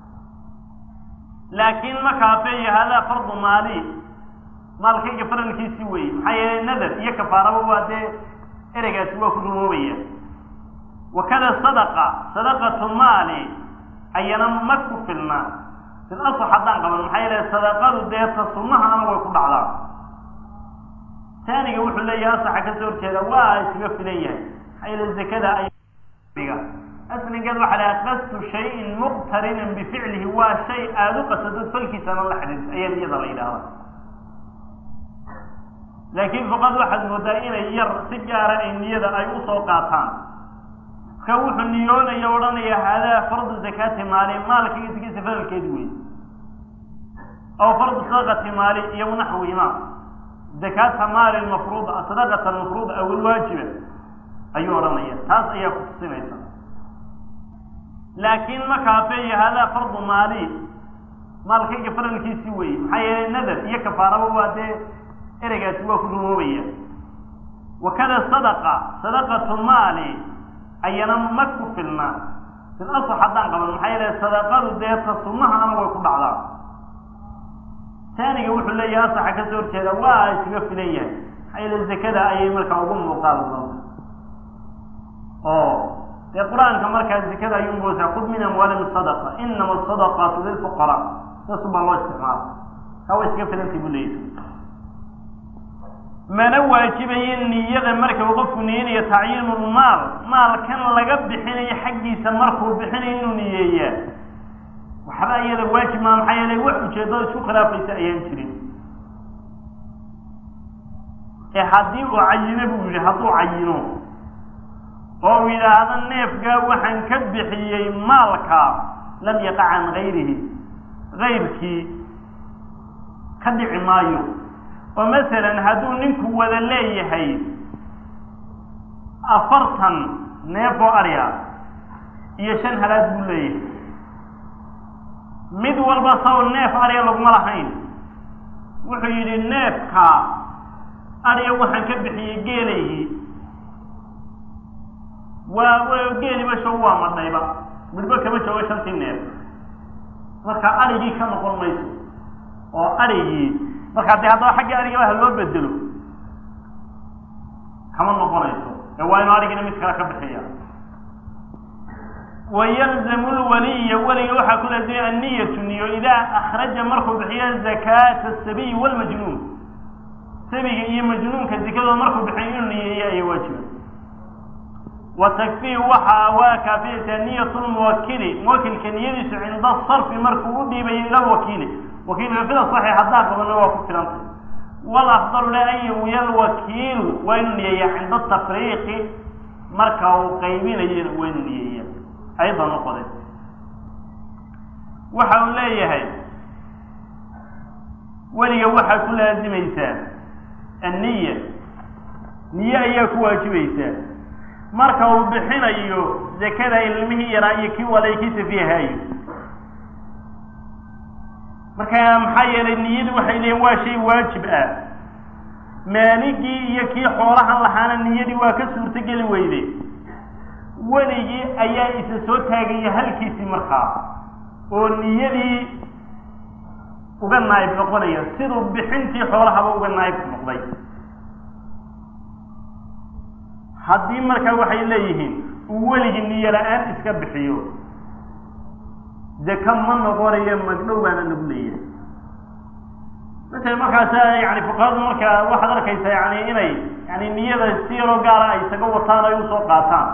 laakiin ma kaafeeyo hadaa fardu maali maalkayga faralkiisi weeye maxaa yeelay nadar iyo kafaaraba waa dee ereygaasi waa ku rumoobaya wakada sadaqa sadaqatu maali ayana ma ku filna fil asl haddaan qaban maxaa yeelay sadaqadu dee ta sunnahana way ku dhacdaa taaniga wuxuu leeyahay asaxa kasoo horjeeda waa iskaga filan yahay maxaa yeelay zakada ay asligeed waxaa lahaa qasdu shayin muqtarinan bificlihi waa shay aada u qasadod falkiisana la xidhiirto ayaa niyada la yidhaahdaa laakiin fuqad waxaad moodaa inay yar si gaara ay niyada ay usoo qaataan marka wuxuu niyoonaya odhanaya hadaa fardu zakaati maali maalka iyo zakisa faralkeedi wey aw fardu sadaqati maali iyo naxwihima zakaata maali mafruuda sadaqata mafruuda aw ilwaajiba ayuu odhanaya taas ayaa ku tusinaysa laakiin ma kaafeeyo hadaa fardu maali maalkayga faralkiisi weeye maxaa yeelay nadar iyo kafaaraba waa dee ereygaasi waa ku rumoobaya wakada sadaqa sadaqatu maali ayana ma ku filna fil asl haddaan qaban maxaa yeelay sadaqadu dee ta sunnahana way ku dhacdaa taaniga wuxuu leeyahay asaxa kasoo horjeeda waa iskaga filan yahay maxaa yeelay zakada ayay markaa ugu muuqaal badanta oo dee qur-aanka markaa zakada ayuu moosaa khud min amwaalihim sadaqa inama asadaqaatu lilfuqaraa saasu baa loo isticmaala kaa way iskaga filantay buu leeyahay mana waajibayo niyada marka uu qofku niyanayo tacyiinu lmaal maalkan laga bixinayo xaggiisa markuu bixinayo inuu niyeeyaa waxba iyada waajib maa maxaa yeelay wax ujeedada isku khilaafaysa ayaan jirin ee haddii uu cayino buu yidhi hadduu cayino oo uu yidhaahdo neefgaa waxaan ka bixiyey maalka lam yaqa can gayrihi gayrkii ka dhici maayo oo masalan hadduu ninku wada leeyahay afartan neef oo arya iyo shan halaad buu leeyahay mid walba saw neef arya laguma lahayn wuxuu yidhi neefka arya waxaan ka bixiyey geelaygii waa geeliba show waa madhayba midhba kama joogo shantii neef marka arigii ka noqon mayso oo arigii markaa dee haddaba xagga arigaba ha loo bedelo kama noqonayso ee waa inu arigina mid kale ka bixiya wayalzamu lwaliya weliga waxaa ku laazimay anniyatu niyo idaa akhraja markuu bixiyo zakaata asabiyi walmajnuun sabiga iyo majnuunka zikadooda markuu bixiyo inuu niyeeyo ayaa waajiba wa takfii waxaa waa kaafiyaysaa niyatu lmuwakili muwakilka niyadiisu cinda sarfi markuu u dhiibayo ila lwakiili wakiilka fida saxi haddaa qabana waa ku filantay walafdalu le an yawiya lwakiilu waa inuu niyeeya cinda tafriiqi marka uu qaybinayona waa inuu niyeeya ayada noqode waxa uu leeyahay weliga waxaa ku laazimaysaa anniya niye ayaa ku waajibaysaa marka uu bixinayo zakada ilmihii yaraa iyo kii walay kii safiihaayo marka maxaa yeelay niyadu waxay leeyiin waa shay waajib ah maaligii iyo kii xoolahan lahaana niyadii waa ka suurtogeli weyde weligii ayaa isa soo taagaya halkiisii markaa oo niyadii uga naayib noqonaya siduu bixintii xoolahaba uga naayib noqday haddii markaa waxay leeyihiin uu weligii niyo la-aan iska bixiyo deka ma noqonayo magdhow baana lagu leeyahay masala markaasa yani fuqahadu marka waxaad arkaysaa yani inay yani niyada si yaroo gaara ay isaga wataan ay usoo qaataan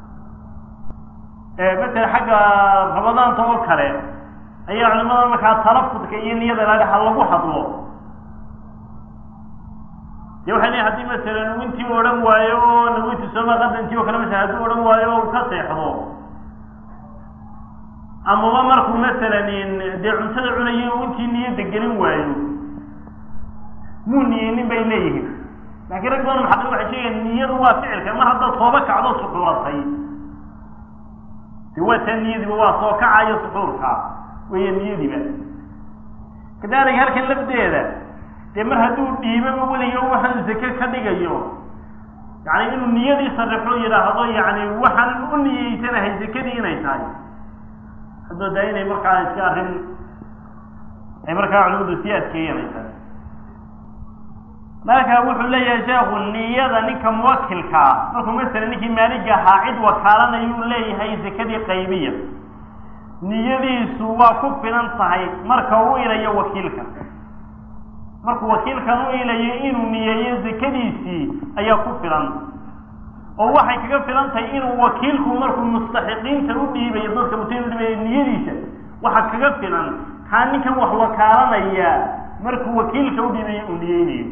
masala xagga rabadaanta oo kale ayaa culimada markaa talafudka iyo niyada laha ha lagu hadlo de waxay leeyiin hadii masalan intii u odhan waayo oo nawinti sooma qadantii oo kale masala hadduu odhan waayo oo uu ka seexdo amaba markuu masalan dee cuntada cunayo u intii niyadda gelin waayo muu niyeynin bay leeyihiin laakiin rag badan maxaqi waxay sheegayaan niyadu waa ficilka mar haddaad sooba kacdo suxuuratay de waa taa niyadiiba waa soo kacayo suxuurka weya niyadiiba kadaalika halkan lafdeeda dee mar hadduu dhiibaba weliga waxaan zake ka dhigayo yacni inuu niyadii sarixo yidhaahdo yacni waxaan u niyeysanahay zakadii inay tahay haddoo daa inay markaa iska arrin ay markaa culimadu sii adkeeyeen ay tahay marka wuxuu leeyahay sheekhu niyada ninka muwakilka ah markuu masala ninkii maaliga ahaa cid wakaalanayuu leeyahay zakadii qaybiya niyadiisu waa ku filan tahay marka u ilayo wakiilka markuu wakiilkan u ilayo inuu niyeeyo zakadiisii ayaa ku filan oo waxay kaga filan tahay inuu wakiilku markuu mustaxiqiinta u dhiibayo dadka mutayn udhiibaya niyadiisa waxa kaga filan kaa ninkan wax wakaalanaya markuu wakiilka u dhiibayo uu niyeynayo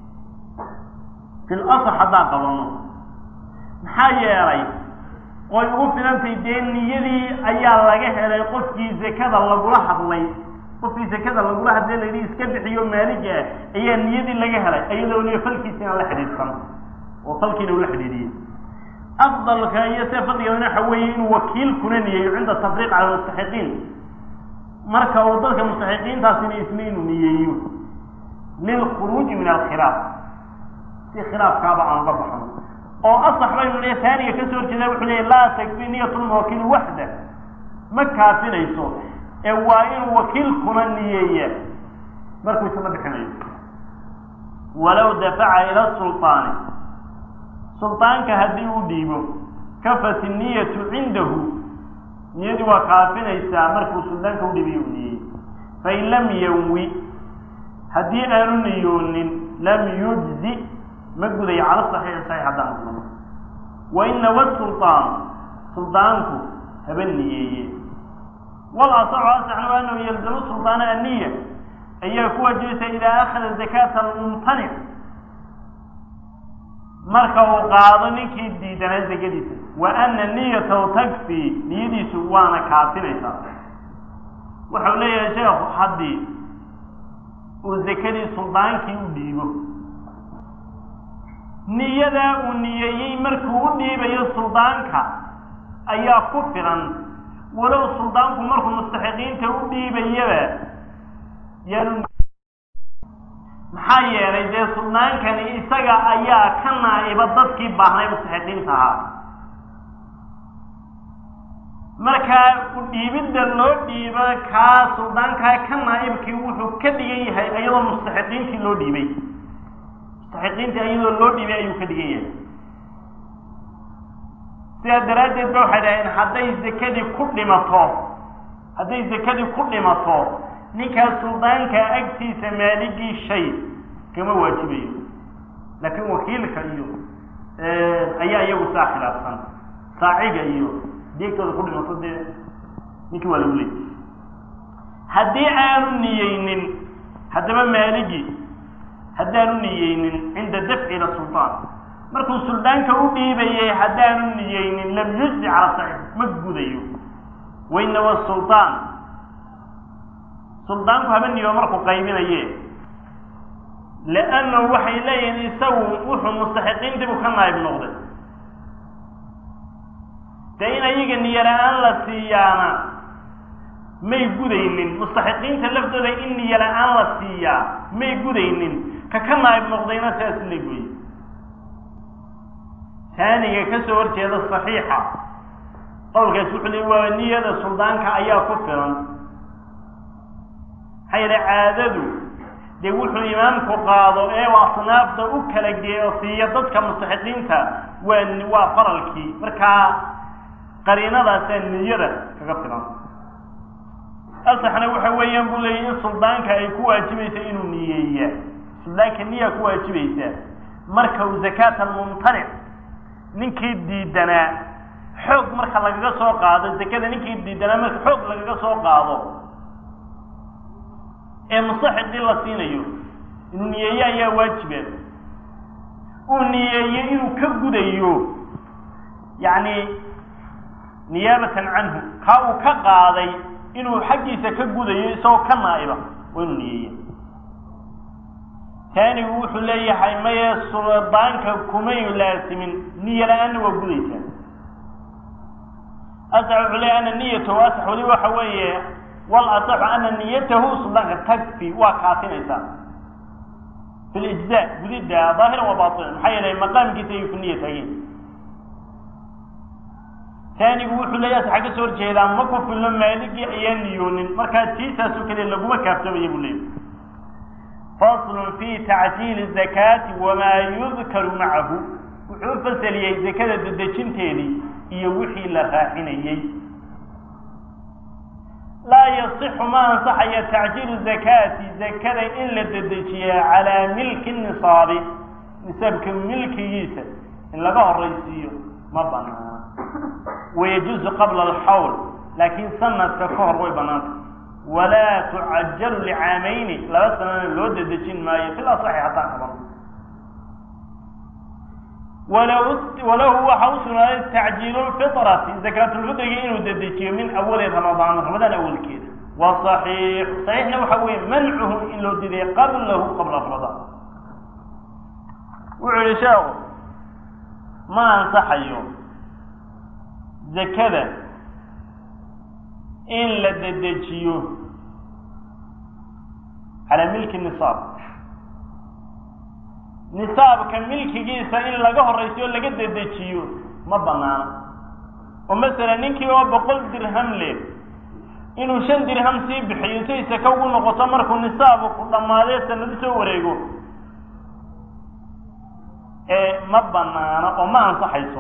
fil asx haddaan qabano maxaa yeelay oy ugu filantahay dee niyadii ayaa laga helay qofkii zakada lagula hadlay qofkii zakada lagula hadlay layidhi iska bixiyo maaliga ah ayaa niyadii laga helay iyadoo liyo falkiisina la xidhiidhsan oo falkiina ula xidhiidhiyey afdalka iyo see fadligeedana waxa weeye inuu wakiilkuna niyeeyo cinda tafriiq cala mustaxiqiin marka uu dadka mustaxiqiintaasina isna inuu niyeeyo lilkhuruuji min alkhilaaf si khilaafkaaba aan uga baxno oo asax baynu le taaniga kasoo horjeeda wuxuu leeya laa takfi niyatulmuwakiil waxda ma kaafinayso ee waa inuu wakiilkuna niyeeya markuu isna bixinayo walow dafaca ila sulطaani sulطaanka haddii uu dhiibo kafat niyatu cindahu niyadii waa kaafinaysaa markuu suldaanka udhiibiyo u niyeeyey fain lam yanwi haddii aanu niyoonin lam yujzi ma gudayo cala saxiixi saxiix haddaan kulano wainawa sulطaan suldaanku haba niyeeye wal asaxu asaxna waa anahu yalzamu sulطaana aniya ayaa ku wajibaysa idaa akhada zakata almumtanic marka uu qaado ninkii diidanaa zakadiisa wa ana niyatahu takfi niyadiisu waana kaafinaysaa wuxuu leeyahay sheekhu haddii uu zakadii suldaankii u dhiibo niyadaa uu niyeeyey markuu u dhiibayo suldaanka ayaa ku filan walow suldaanku markuu mustaxiqiinta u dhiibayaba yaanu maxaa yeelay dee suldaankani isaga ayaa ka naa'iba dadkii baahnay mustaxiqiinta ahaa markaa u dhiibidda loo dhiibo kaa suldaankaa ka naa'ibkii wuxuu ka dhigan yahay iyadoo mustaxiqiintii loo dhiibay mustaxiqiintii iyadoo loo dhiibay ayuu ka dhigan yahay sidaa daraaddeed ba waxay dhaheen hadday zakadii ku dhimato hadday zakadii ku dhimato ninkaas suldaanka agtiisa maaligii shay kama waajibayo laakiin wakiilka iyo ayaa iyagu saa khilaafsan saaciga iyo deegtooda ku dhimato dee ninkii waa lagu leeyay haddii aanu niyeynin haddaba maaligi haddaanu niyeynin cinda dafci ila sultaan markuu suldaanka u dhiibayay haddaanu niyeynin lam yujzi cala saxiix ma gudayo wainawa sultaan suldaanku haba niyo markuu qaybinaye liannahu waxay leeyihiin isagu wuxuu mustaxiqiintii buu ka naayib noqday dee in ayaga niyola-aan la siiyaana may gudaynin mustaxiqiinta laftooda in niyola-aan la siiyaa may gudaynin ka ka naayib noqdayna sidaas la goye taaniga ka soo horjeeda saxiixa qowlkaas wuxuu le waa niyada suldaanka ayaa ku filan maxaa yeele caadadu dee wuxuu imaamku qaado ee asnaafta u kala geeyo siiya dadka mustaxiqiinta waa waa faralkii markaa qariinadaasaa niyada kaga filan asaxna waxa weeyaan buu leeyay in suldaanka ay ku waajibaysa inuu niyeeya suldaanka niyaa ku waajibaysa marka uu zakaat almumtanic ninkii diidanaa xoog marka lagaga soo qaado zakada ninkii diidanaa marka xoog lagaga soo qaado ee musaxiqii la siinayo inuu niyeeye ayaa waajiba uu niyeeye inuu ka gudayo yacni niyaabatan canhu kaa uu ka qaaday inuu xaggiisa ka gudayo isagoo ka naa'iba waa inuu niyeeye taanigu wuxuu leeyahay maye suldaanka kumay laasimin niyo la-aanna waa gudaysaa asax wuxuu leeyahy ana niyatahu asax weli waxa weeye wal asaxu ana niyatahu suldaanka takfi waa kaafinaysaa fi lijza gudidda daahiran wa baatinan maxaa yeelay maqaamkiisa ayuu ku niya taageen taanigu wuxuu leeyahay waxaa ka soo horjeedaa ma ku filno maaligii ayaan niyoonin markaa tiisaasoo kale laguma kaaftoomaya buu leeyahy faslun fi tacjiili zakaati wamaa yudkaru macahu wuxuu u fasaliyey zakada dedejinteedii iyo wixii la raacinayey laa yasixu ma ansaxaya tacjiilu zakaati zakada in la dedejiyaa calaa milki nisaabi nisaabka milkigiisa in laga horaysiiyo ma banaana wayajuuzu qabla alxawl laakiin sanadka ka hor way banaanta walaa tucajalu licaamayni laba sanana loo dedejin maayo fil asaxi haddaan qaban walahu waxa u sugnaaday tacjiilu lfitrati zakaatulfitriga inuu dedejiyo min awali ramadaan ramadaan awalkeeda wa saxiix saxiixna waxa weeye mancuhu in loo diday qablahu qabla ramadaan wuxuu yihi sheekhu ma ansaxayo zakada in la dedejiyo calaa milki nisaab nisaabka milkigiisa in laga horaysiyo laga dedejiyo ma banaana oo masalan ninkii oo boqol dirham leh inuu shan dirham sii bixiyo say saka ugu noqoto markuu nisaabu ku dhammaadee sanadu soo wareego ee ma banaana oo ma ansaxayso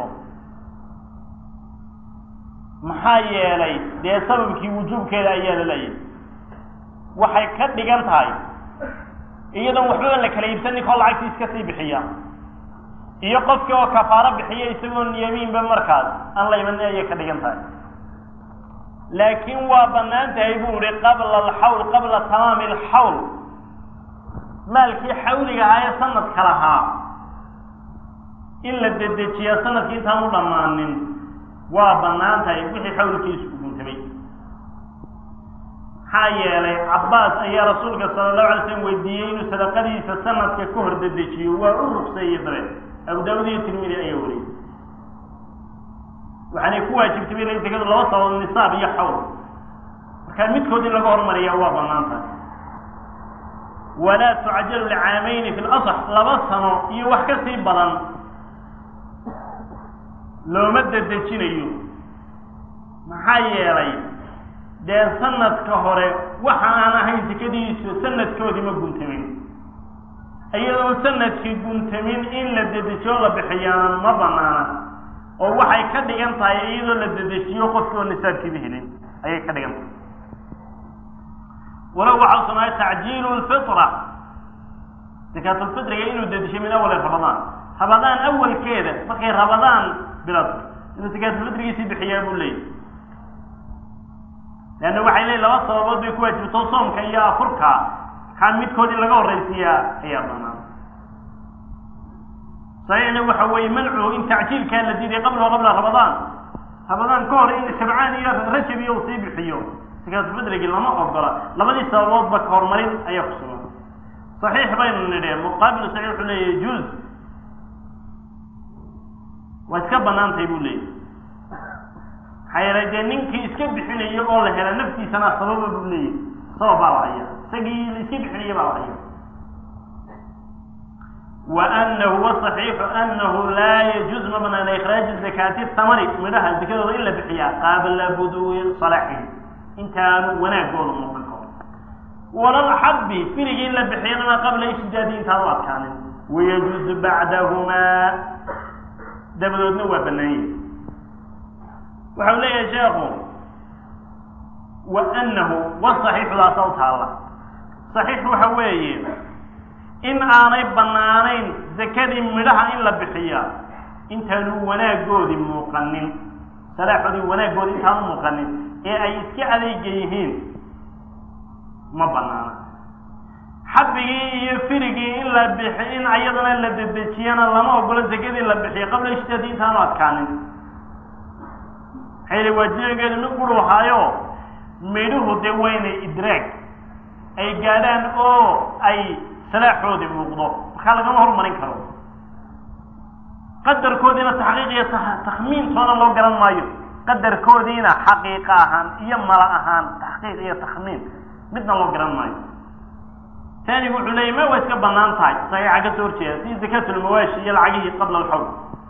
maxaa yeelay dee sababkii wujuubkeeda ayaa la leeyahay waxay ka dhigan tahay iyadoon waxbaba la kala iibsan ninkoo lacagtii iska sii bixiya iyo qofkii oo kafaaro bixiya isagoon yamiinba markaas aan la imanin ayay ka dhigan tahay laakiin waa banaan tahay buu ihi qabla alxawl qabla tamaami alxawl maalkii xawliga ahaa ee sanadka lahaa in la dedejiyaa sanadkii intaan u dhammaanin waa banaan tahay wixii xawlkiisu ku guntamay maxaa yeelay cabbaas ayaa rasuulka sala allahu alay slam weydiiyey inuu sadaqadiisa sanadka ka hor dedejiyo waa u rugseeyey dabe abu daawud iyo tirmidi ayaa wariyey waxaanay ku waajibtay inay zakadu laba sabab nisaab iyo xawl markaa midkood in laga hormariya waa banaan tahay walaa tucajalu licaamayni fi lasax laba sano iyo wax ka sii badan looma dedejinayo maxaa yeelay dee sanadka hore waxa aan ahayn sekadiisu sanadkoodii ma guntamin iyadoo sanadkii guntamin in la dedejiyo la bixiyaana ma banaana oo waxay ka dhigan tahay iyadoo la dedejiyo qofkii oo nisaabkiiba helin ayay ka dhigan tahay walow waxaa usunaay tacjiilu lfitra zakaatulfitriga inuu dedejiyo min awali ramadaan ramadaan awalkeeda markay ramadaan bilato inuu zakaatulfitrigiisii bixiyaa buu leeyahy leanna waxay leeyihin laba sababood bay ku waajibto soomka iyo afurka kaa midkood in laga horraysiiyaa ayaa banaan saxiixna waxa weeye mancuhu in tacjiilkaa la diiday qabla qabla ramadaan ramadaan ka hor in shabcaan iyo rajab iyo uu sii bixiyo zakaatulfitrigii lama ogola labadii sababoodba ka horumarin ayaa ku sugan saxiix baynu nidhi muqaabilu saxiix wuxuu leeyahy juuz waa iska banaan tahay buu leeyahy maxaa yeelay dee ninkii iska bixinaya oo la hela naftiisana sababa buu leeyahy sabab baa la haya isagii la iska bixinaya baa la haya wa anahu wasaxiixu anahu laa yajuuz ma banaana ikhraaju zakaati tamari midhaha zakadooda in la bixiyaa qaabla buduwi salaxin intaanu wanaagooda muuqan karo walalxabbi firigii in la bixiyana qabla ishtidaadi intaanu adkaanin wayajuuzu bacdahumaa dabadoodna waa banaanyah waxau leeyahay sheekhu wa anahu wasaxiixudaasa u taalla saxiix waxa weeye in aanay banaanayn zakadii midhaha in la bixiya intaanu wanaagoodii muuqanin salaaxoodii wanaagoodii intaanu muuqanin ee ay iska adeega yihiin ma banaana xabigii iyo firigii in la bixi in ayadana la dedejiyana lama ogolo zakadii la bixiyo qabla ishtaadi intaanu adkaanin maxay waajibageedu mid quru ahaayo midhuhu dee waa inay idraag ay gaadhaan oo ay salaaxoodii muuqdo markaa lagama hormarin karo qadarkoodiina taxqiiq iyo takhmiintoona loo garan maayo qadarkoodiina xaqiiqa ahaan iyo mala ahaan taxqiiq iyo takhmiin midna loo garan maayo taanigu wuxuu leeyay ma waa iska banaan tahay saxiixa ka soo horjeeda si zakatulmawaashi iyo lacagihii qabla alxawl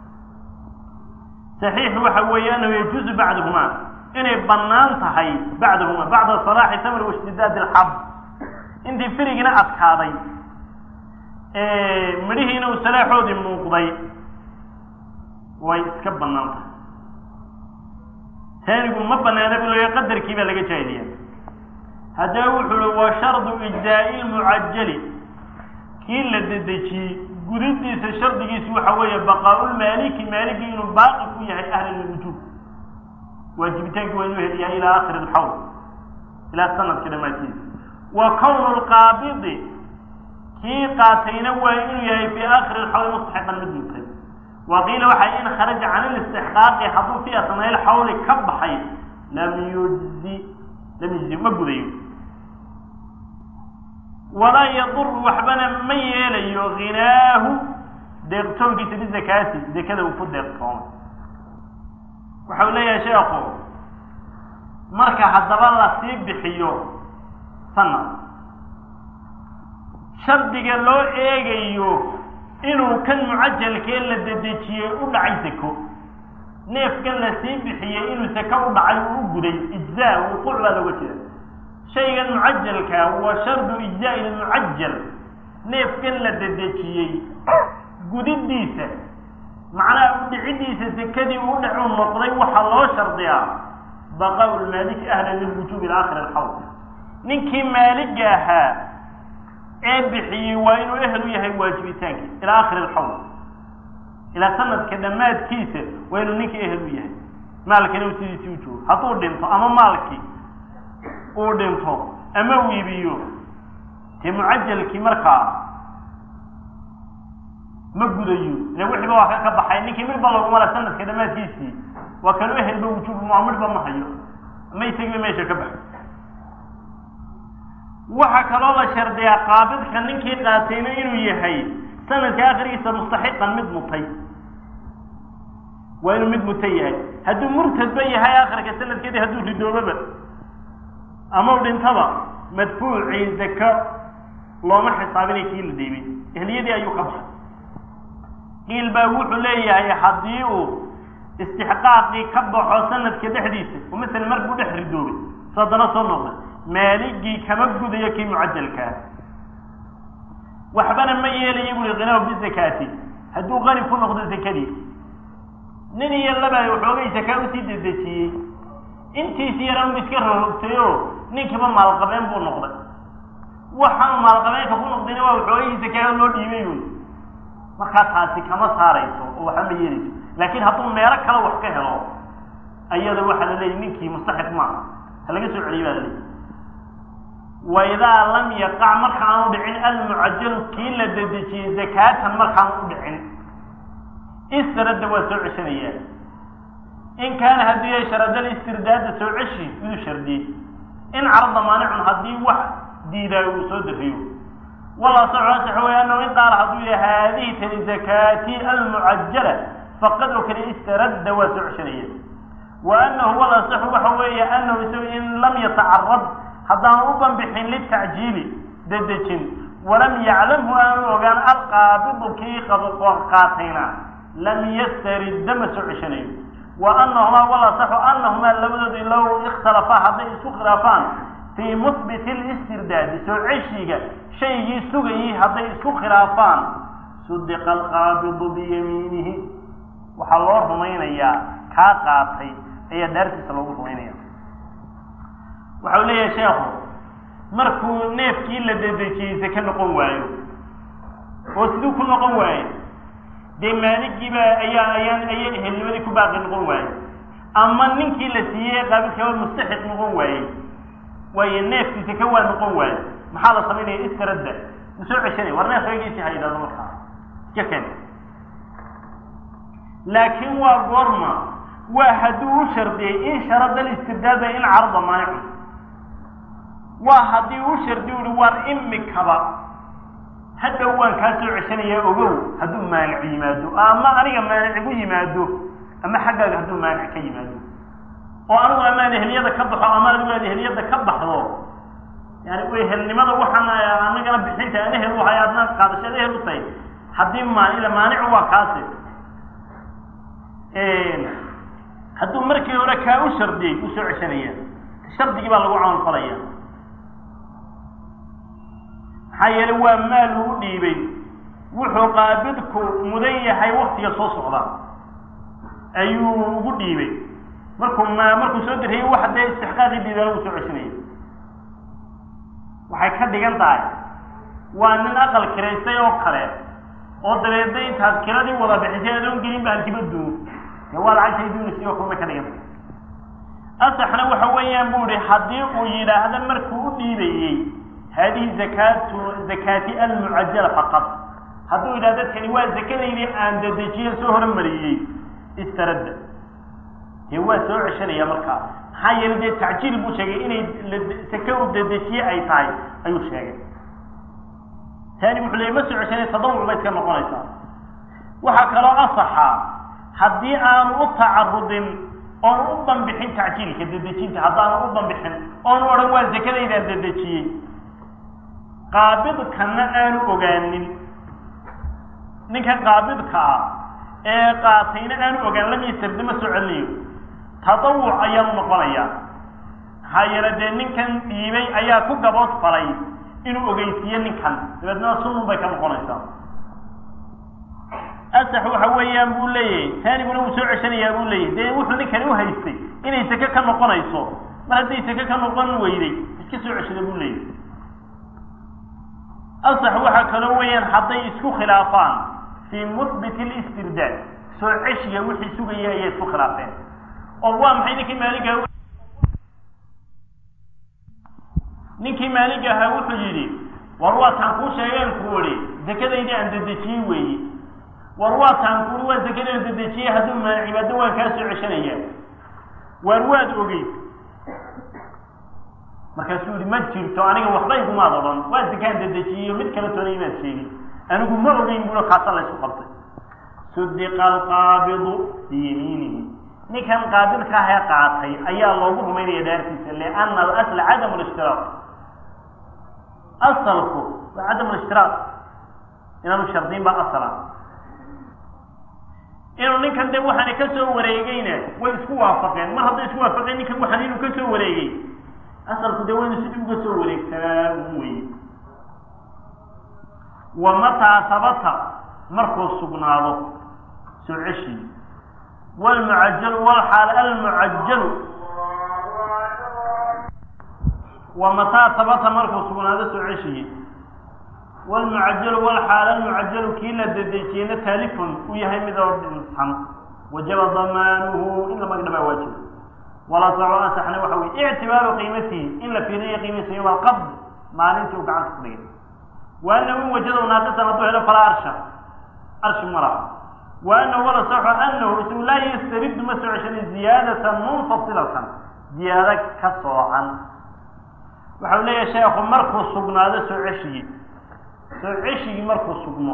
saxiixu waxa weeye anahu yajuuzu bacduhuma inay banaan tahay bacdahuma bacda salaaxi tamr waishtidaad alxab intii firigina adkaaday midhihiina uu salaaxoodii muuqday way iska banaan tahay taanigu ma banaana bu leeya qadarkii baa laga jaahiliya haddaba wuxuu hi wa shardu ijzaa'i lmucajali kii la dedejiyey gudidiisa shardigiisu waxa weeye baqaaulmaaliki maaliki inuu baaqi ku yahay ahla lwujuub waajibitaankii waa inuu heliyahay ilaa akhiri alxawl ilaa sanadka dhammaadkiisa wa kownu lqaabidi kii qaatayna waa inuu yahay fii akhiri alxawl mustaxiqan mid mutay wa qiila waxaa in kharaja can ilistixqaaqi hadduu fii asnaa ilxawli ka baxay lam yujzi lam yujzi ma gudayo walaa yaduru waxbana ma yeelayo hinaahu deeqtoonkiisa bizakaati zakada uu ku deeqtoomay waxau leeyahay sheekhu marka haddaba lasii bixiyo sanad shardiga loo eegayo inuu kan mucajalkee la dedejiyey u dhacay sako neefkan lasii bixiyey inuu sako u dhacay uu u guday ijzaa wuquuc baa looga jeeda shaygan mucajalka waa shardu ijzaa'i lmucajal neefkan la dedejiyey gudidiisa macnaha udhicidiisa sekadii uu dhacuu noqday waxaa loo shardiyaa baqaau lmaaliki ahla lilwujuub ila akhiri alxawl ninkii maaliga ahaa ee bixiyey waa inuu ehel u yahay waajibitaankii ilaa akhiri alxawl ilaa sanadka dhammaadkiisa waa inuu ninkii ehel u yahay maalkina uu sidiisii u joogo hadduu dhinto ama maalkii uu dhinto ama uu iibiyo dee mucajalkii markaa ma gudayo ile wixiiba waa ka ka baxay ninkii midhba laguma la sanadka dhammaadkiisii waa kanu ehelba wujuub ma midhba ma hayo ama isagiiba meesha ka baxay waxaa kaloo la shardiyaa qaabidka ninkii qaatayna inuu yahay sanadka akhrigiisa mustaxiqan mid mutay waa inuu mid muta yahay hadduu murtadba yahay akhirka sanadkeedii hadduu ridoobaba ama u dhintaba madfuucii zaka looma xisaabinay kii la dhiibay ehliyadii ayuu ka baxay qiil baa wuxuu leeyahay haddii uu istixqaaqii ka baxo sanadka dhexdiisa oo masalan markuu dhex ridoobay so haddana soo noqday maaligii kama gudayo kii mucajalkaa waxbana ma yeelayo buri kinaahu bizakaati hadduu qani ku noqdo zakadii nin iyo laba waxoogay zakaa usii dedejiyey intiisi yaran bu iska rorogtay oo ninkiiba maalqabeen buu noqday waxaan maalqabeenka ku noqdayna waa waxoogay zakaa loo dhiibay wey markaa taasi kama saarayso oo waxba ma yeelayso laakiin hadduu meelo kale wax ka helo ayada waxaa la leeyahy ninkii mustaxiq maaha ha laga soo celiyo baa la leeyahy waidaa lam yaqac markaanu dhicin almucajalu kii la dedejiyey zakaatan markaanu u dhicin isradda waa soo ceshanayaa in kaana haddii yahay sharadal istirdaada soo ceshi miduu shardiyey in carada maanicun haddii wax diidaayo uu soo dariyo wala saxu asax way anahu in qaala hadduu yahay haadihi tani zakaati almucajala faqad oo kale istaradda waa soo ceshanaya wa anahu wal asaxu waxa weeye anahu isagu in lam yatacarad haddaan u banbixin litacjiili dedejin walam yaclamhu aanu ogaan alqaabidu kii qaatayna lam yastaridda ma soo ceshanayo wa anahumaa wal asaxu anahumaa labadoodu low ikhtalafaa hadday isku khilaafaan fii muhbiti listirdaadi soo ceshiga shaygii sugayey hadday isku khilaafaan sudiqa alqaabidu biyamiinihi waxaa loo rumaynayaa kaa qaatay ayaa daartiisa loogu rumaynaya waxau leeyahay sheekhu markuu neefkii la dedejiyey sake noqon waayo oo siduu ku noqon waayo dee maaligiiba ayaa ayaan aya ehelnimadii ku baaqi noqon waaye ama ninkii la siiyey qaabilkaba mustaxiq noqon waayey waayo neefkii sake waa noqon waaye maxaa la samaynaya istaradda ma soo ceshanay war neef eegiisii ha yidhahdo markaa iska ken laakiin waa goorma waa hadduu u shardiyey in sharada listirdaada in carada maanicun waa haddii u shardi uhi war imikaba hadhow waan kaa soo ceshanayaa ogow hadduu maanic yimaado ama aniga maanic igu yimaado ama xaggaaga hadduu maanic ka yimaado oo anigu amaan ehliyada ka baxo ama adigu aad ehliyada ka baxdo yani ehelnimada waxaan anagana bixinta aan ehel uhay adna qaadashada ehel u tahay haddii maan ila maanicu waa kaasi hadduu markii hore kaa u shardiyey u soo ceshanaya shardigii baa lagu camal falaya maxaa yeelay waa maal uu dhiibay wuxuu qaabidku mudan yahay waktiga soo socda ayuu ugu dhiibay markuu ma markuu soo diriyey wax dee istixqaaqii diidana uu soo ceshanaya waxay ka dhigan tahay waa nin aqal kiraystay oo kale oo dabeedna intaad kiradii wada bixisay adoon gelin ba halkiba duun dee waa lacagtay duunaysa oo kale bay ka dhigan tahay asaxna waxa weeyaan bu ihi haddii uu yidhaahdo markuu u dhiibayey haadihi zakaatu zakaati almucajala faqad hadduu yidhahdo kani waa zakadaydii aan dedejiye soo horumariyey istaradda dee waa soo ceshanaya markaa maxaa yeelay dee tacjiil buu sheegay inay sake u dedejiye ay tahay ayuu sheegay taani wuxuu leeyay ma soo ceshanaya tadawuc bay iska noqonaysaa waxaa kaloo asaxa haddii aanu u tacarudin oonu u banbixin tacjiilka dedejinta haddaanu u banbixin oonu odhan waa zakadaydaan dedejiyey qaabidkana aanu ogaanin ninkan qaabidka ah ee qaatayna aanu ogaan lam yastardi ma soo celinayo tadawuc ayaanu noqonayaa maxaa yeele dee ninkan dhiibay ayaa ku gabood falay inuu ogeysiiyo ninkan dabeedna sunun bay ka noqonaysaa asax waxa weeyaan buu leeyahay taaniguna wuu soo ceshanayaa buu leeyahay dee wuxuu ninkani u haystay inay sake ka noqonayso mar hadday sake ka noqon weyday iska soo ceshada buu leeyahay asax waxaa kaloo weeyaan hadday isku khilaafaan fii muhbit listirdaad soo ceshiga wixii sugaya ayay isku khilaafeen oo waa maxay ninkii maaliga ninkii maaliga ahaa wuxuu yidhi war waataan kuu sheegeen ku idhi zakadaydii aan dedejiyey weeye war waataan kuui waan zakadaan dedejiyey hadduu maa cibaado waan kaa soo ceshanaya waar waad ogeyd markaasuu yihi ma jirto aniga waxba igumaad odhan waa zakaan dedejiyeyo mid kala toona imaad sheegin anigu ma ogeyn bulo kaasa la isku qabtay sudiqa alqaabidu biyamiinihi ninkan qaabidka ahee qaatay ayaa loogu rumaynaya dhaartiisa liana alasla cadam lishtiraaq asalku waa cadam lishtiraaq inaanu shardiin baa asala inuu ninkan de waxaana ka soo wareegeyna way isku waafaqeen mar hadday isku waafaqeen ninkan waxaan inuu ka soo wareegay asalku dee waynu sidii uga soo wareegsanaa ugu weye wa mataa sabata markuu sugnaado soo ceshii wlmucajalu wlxaal almucajalu wa mataa sabata markuu sugnaado soo ceshiyey wlmucajalu wlxaal almucajalu kii la dedejiyeyna taalifun uu yahay mid oo dhinsan wajaba damaanuhu in la magdhabaa waajiba wala saco asaxna waxa weye ictibaaru qiimatihi in la fiiriyo qiimihiisa yowma alqabd maalintii uu gacanta ku dhigay wa anahu in wajada naaqisan hadduu helo falaa arsha arshi ma laha wa anahu wala saxo anahu isagu laa yastaridu ma soo ceshanin ziyaadatan munfasilatan ziyaado ka soocan waxau leeyahay sheekhu markuu sugnaado soo ceshigii soo ceshigii markuu sugmo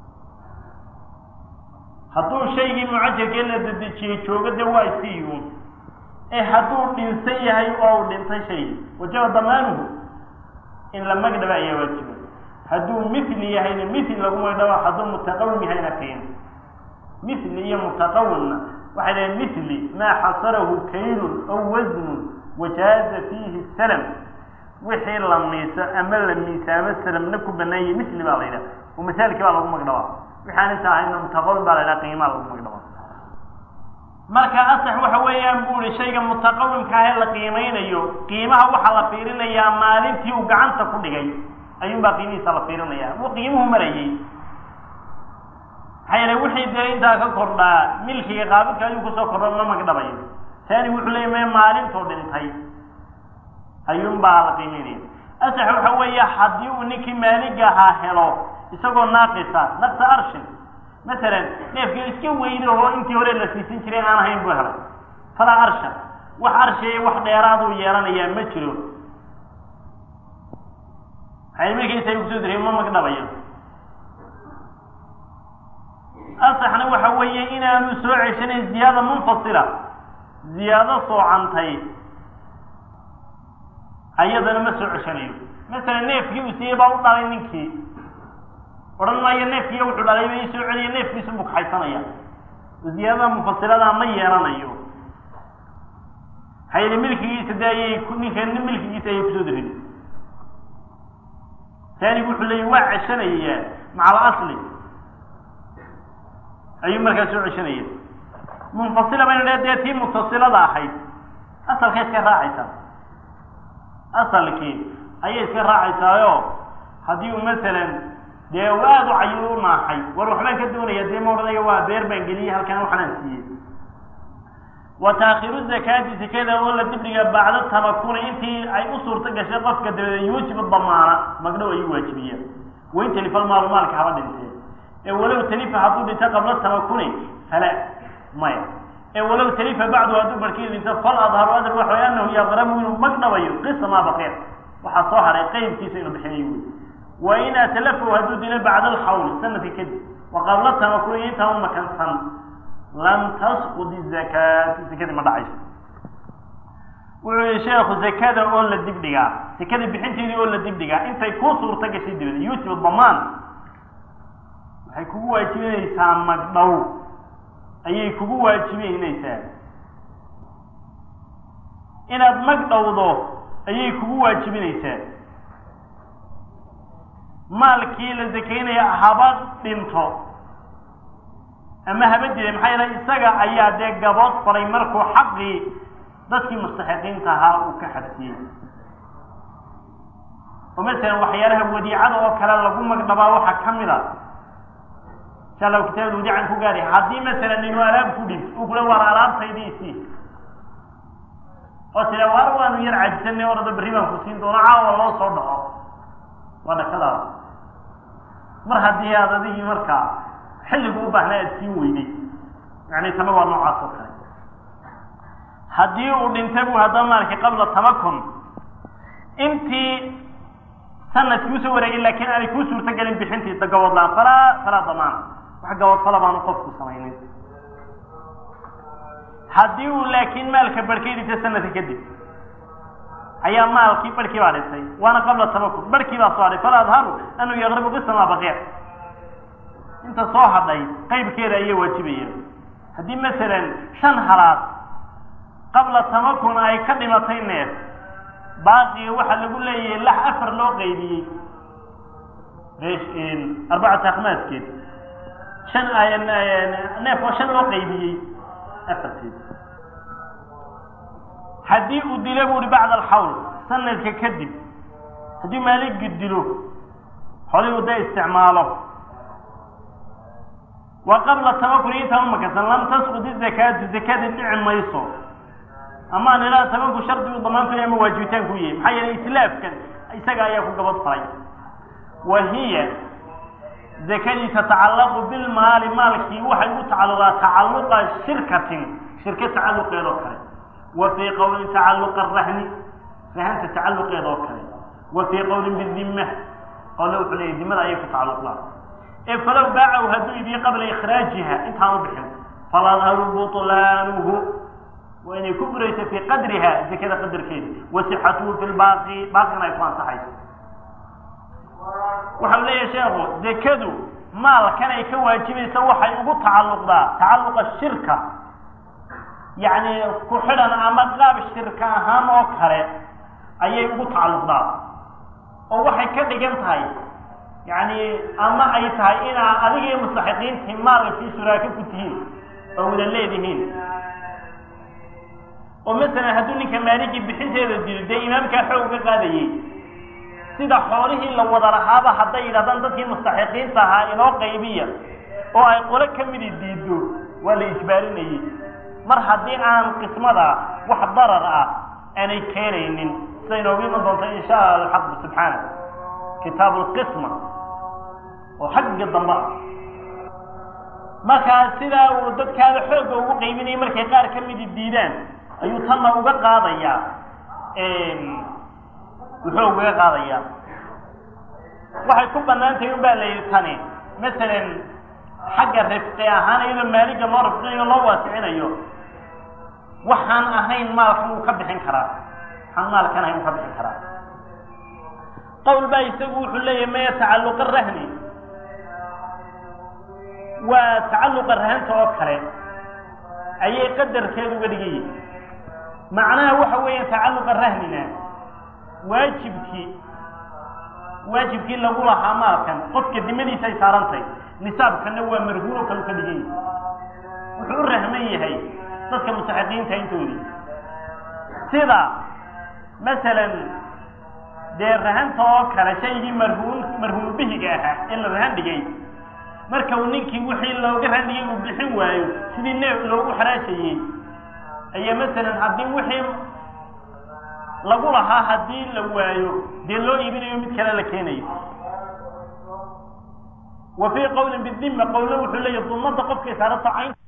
hadduu shaygii mucajalkee la dedejiyey joogo de waa iska iyuun ee hadduu dhinsan yahay oo uu dhintay shaygii wajaba damaanuhu in la magdhaba ayaa waajiba hadduu mithli yahayna mithli lagu magdhaba hadduu mutaqawim yahayna kayn mithli iyo mutaqawimna waxay dhahen mithli maa xasarahu kaylun aw wasnun wajaaza fiihi salam wixii la miiso ama la miisaamo salamna ku banaanyay mithli baa la yidhaha oo masaalkii baa lagu magdhabaa wixaan inta ahayna mutaqawim baa la yidhaha qiimaa lagu magdhabaa marka asax waxa weeyaan bu ihi shayga mutaqawimka ahee la qiimeynayo qiimaha waxaa la fiirinayaa maalintii uu gacanta ku dhigay ayuunbaa qiimihiisa la fiirinaya wuu qiimuhu marayey maxaa yeele wixii dee intaa ka kordhaa milkiga qaabidka ayuu kusoo kordha ma magdhabayo taani wuxuu leeya me maalintuu dhintay ayuunbaa la qiimeynaya asax waxa weeye haddii uu ninkii maaliga ahaa helo isagoo naaqisa naqsa arshin masalan neefkii iska weyne oo intii hore la siisan jiray aan ahayn buu helay falaa arsha wax arshiya wax dheeraaduu yeelanayaa ma jiro maxay markiisa kusoo direy ma magdhabayo asaxna waxa weeye inaanu soo ceshanayn ziyaada munfasila ziyaado soocantay ayadana ma soo ceshanayo masalan neefkii uu siiyey baa u dhalay ninkii odhan maayo neefkiiyo wuxuu dhalay ba ii soo celiya neefkiisu buu kaxaysanaya ziyaadada mufasiradaa ma yeelanayo hayli milkigiisa de ayay ninka milkigiisa ayay kusoo darin taanigu wuxuu leeyahy waa ceshanaya maca alasli ayuu markaa soo ceshanaya munfasila bayna dhe dee tii mutasilada ahayd asalkay iska raacaysaa asalkii ayay iska raacaysaayo haddii uu masalan dee u aada u cayi u naaxay war waxbaan ka doonaya dee ma odhanayo waa beer baan geliyey halkan waxanaan siiyey wa taakhiru zakaati sekada oo la dibdhiga bacda tamakuni intii ay u suurto gashay qofka dabadeed yuujibu damaana magdhow ayuu waajibiya wain talifa almaalu maalka haba dhintee ee walow talifa hadduu dhinto qabla tamakuni fala maya ee walow talifa bacdu hadduu barkii dhinto fal adharu adr waxa way anahu yaqramu inuu magdhabayo qisa maa baqiya waxaa soo haray qaybkiisa inuu bixinayo wey wa in atlafahu hadduu dilo bacda alxawli sanadka kadib wa qabla tamakuni intaan u makansan lam tasqud izakaatu sekadii ma dhacayso wuxuu yihi sheekhu zakada oo la dibdhigaa sekada bixinteedii oo la dibdhigaa intay kuu suurto gashay dibada yuujibu damaan waxay kugu waajibinaysaa magdhow ayay kugu waajibineynaysaa inaad magdhowdo ayay kugu waajibinaysaa maalkii la sakaynaya haba dhinto ama haba dilay maxaa yeele isaga ayaa dee gabood faray markuu xaqii dadkii mustaxiqiinta ahaa uu ka xabsiyey oo masalan waxyaalaha wadiicada oo kale lagu magdhabaa waxaa ka mid a insha allahu kitaabada wadiican ku gaari haddii masalan inuu alaab ku dhint uu kula waar alaabtaydii isii oo tira waar waanu yar cajisanay orada berri baan ku siin doona caawa loo soo dhaco waa dhakadaada mar haddii aad adigii markaa xilligu u baahnaa aad siin weyday yani tana waa noocaas oo kale haddii uu dhintay bu haddaba maalkii qabla tamakun intii sanadkii usoo wareegay laakiin aanay kuu suurto gelin bixintii gaboodlaan falaa falaa damaana wax gaboodfala baanu qofku samaynin haddii uu laakiin maalka barhkay dhintay sanadka kadib ayaa maalkii barhkii baa dhintay waana qabla tamakun barhkii baa soo hadhay fala adharu anuu yaqribu qisa maa baqiya inta soo hadhay qaybkeeda ayay waajibayeen haddii masalan shan halaad qabla tamakun ay ka dhimatay neef baaqiga waxaa lagu leeyahay lax afar loo qaybiyey arbacata akhmaaskeed shan neef oo shan loo qaybiyey afarteed haddii uu dilo bu uhi bacda alxawl sanadka kadib haddii maaligii dilo xolii uu da isticmaalo wa qabla tamakuni intaan umakasan lam tasqud izakaatu zakada dhici mayso ama an ilaa tamanku shardigu damaantoy ama waajibitaanku yahay maxaa yeelay islaafkan isaga ayaa ku gabad faray wa hiya zakadii tatacallaqu bilmaali maalkii waxay u tacalluqaa tacalluqa shirkatin shirka tacalluqeed oo kale wa fii qowlin tacalluqa rahni rahanta tacalluqeed oo kale wa fii qowlin bidimma qole wuxuu leeyay dimada ayay ku tacalluqdaa ee falow baacahu hadduu idiyo qabla ikhraajiha intaan u bixin faladharu butlaanuhu waa inay ku burayso fii qadriha zakada qadarkeeda wa sixatuhu fi lbaaqi baaqina ay ku ansaxayso waxau leeyahay sheekhu zakadu maalkan ay ka waajibaysa waxay ugu tacalluqdaa tacalluqa shirka yacni ku xidhan ama qaab shirka ahaan oo kale ayay ugu tacalluqdaa oo waxay ka dhigan tahay yacni ama ay tahay inaa adiga iyo mustaxiqiintii maalkii shuraako ku tihiin oo wada leedihiin oo masalan hadduu ninka maaligii bixinteeda dilo dee imaamkaa xoog ka qaadayey sida xoolihii la wada lahaaba hadday yidhahdaan dadkii mustaxiqiinta ahaa inoo qaybiya oo ay qolo ka midi diido waa la ijbaarinayey mar haddii aan qismada wax darar ah aanay keenaynin sida inoogu iman doonto insha allah alxaqu subxaana kitaabu lqisma oo xagga dambe ah markaa sidaa uu dadkaada xoogga ugu qaybinayay markay qaar ka midi diidaan ayuu tanna uga qaadayaa wuxuu ugaga qaadayaa waxay ku banaan tahay un baa la yidhi tani masalan xagga rifqi ahaan iyadoo maaliga loo rifqinayo loo waasicinayo waxaan ahayn maalkan wuu ka bixin karaa waxaan maalkan ahayn ka bixi karaa qowl baa isagu wuxuu leeyahay maya tacalluqa rahni waa tacalluqa rahanta oo kale ayay qadarkeedu uga dhigan yihin macnaha waxa weeya tacalluqa rahnina waajibkii waajibkii lagu lahaa maalkan qofka dimadiisa ay saarantahay nisaabkana waa marhuuno kalu ka dhigan yahay wuxuu u rahman yahay dadka mustaxiqiinta intoodii sida masalan dee rahanta oo kale shaygii marhuun marhuun bihiga ahaa ee la rahan dhigay marka uu ninkii wixii looga rahan dhigay uu bixin waayo sidii neef loogu xaraashayey ayaa masalan haddii wixii lagu lahaa haddii la waayo dee loo iibinayo mid kale la keenayo wa fii qowlin bidima qowlna wuxuu leeyahy dumada qofkay saaranta cayn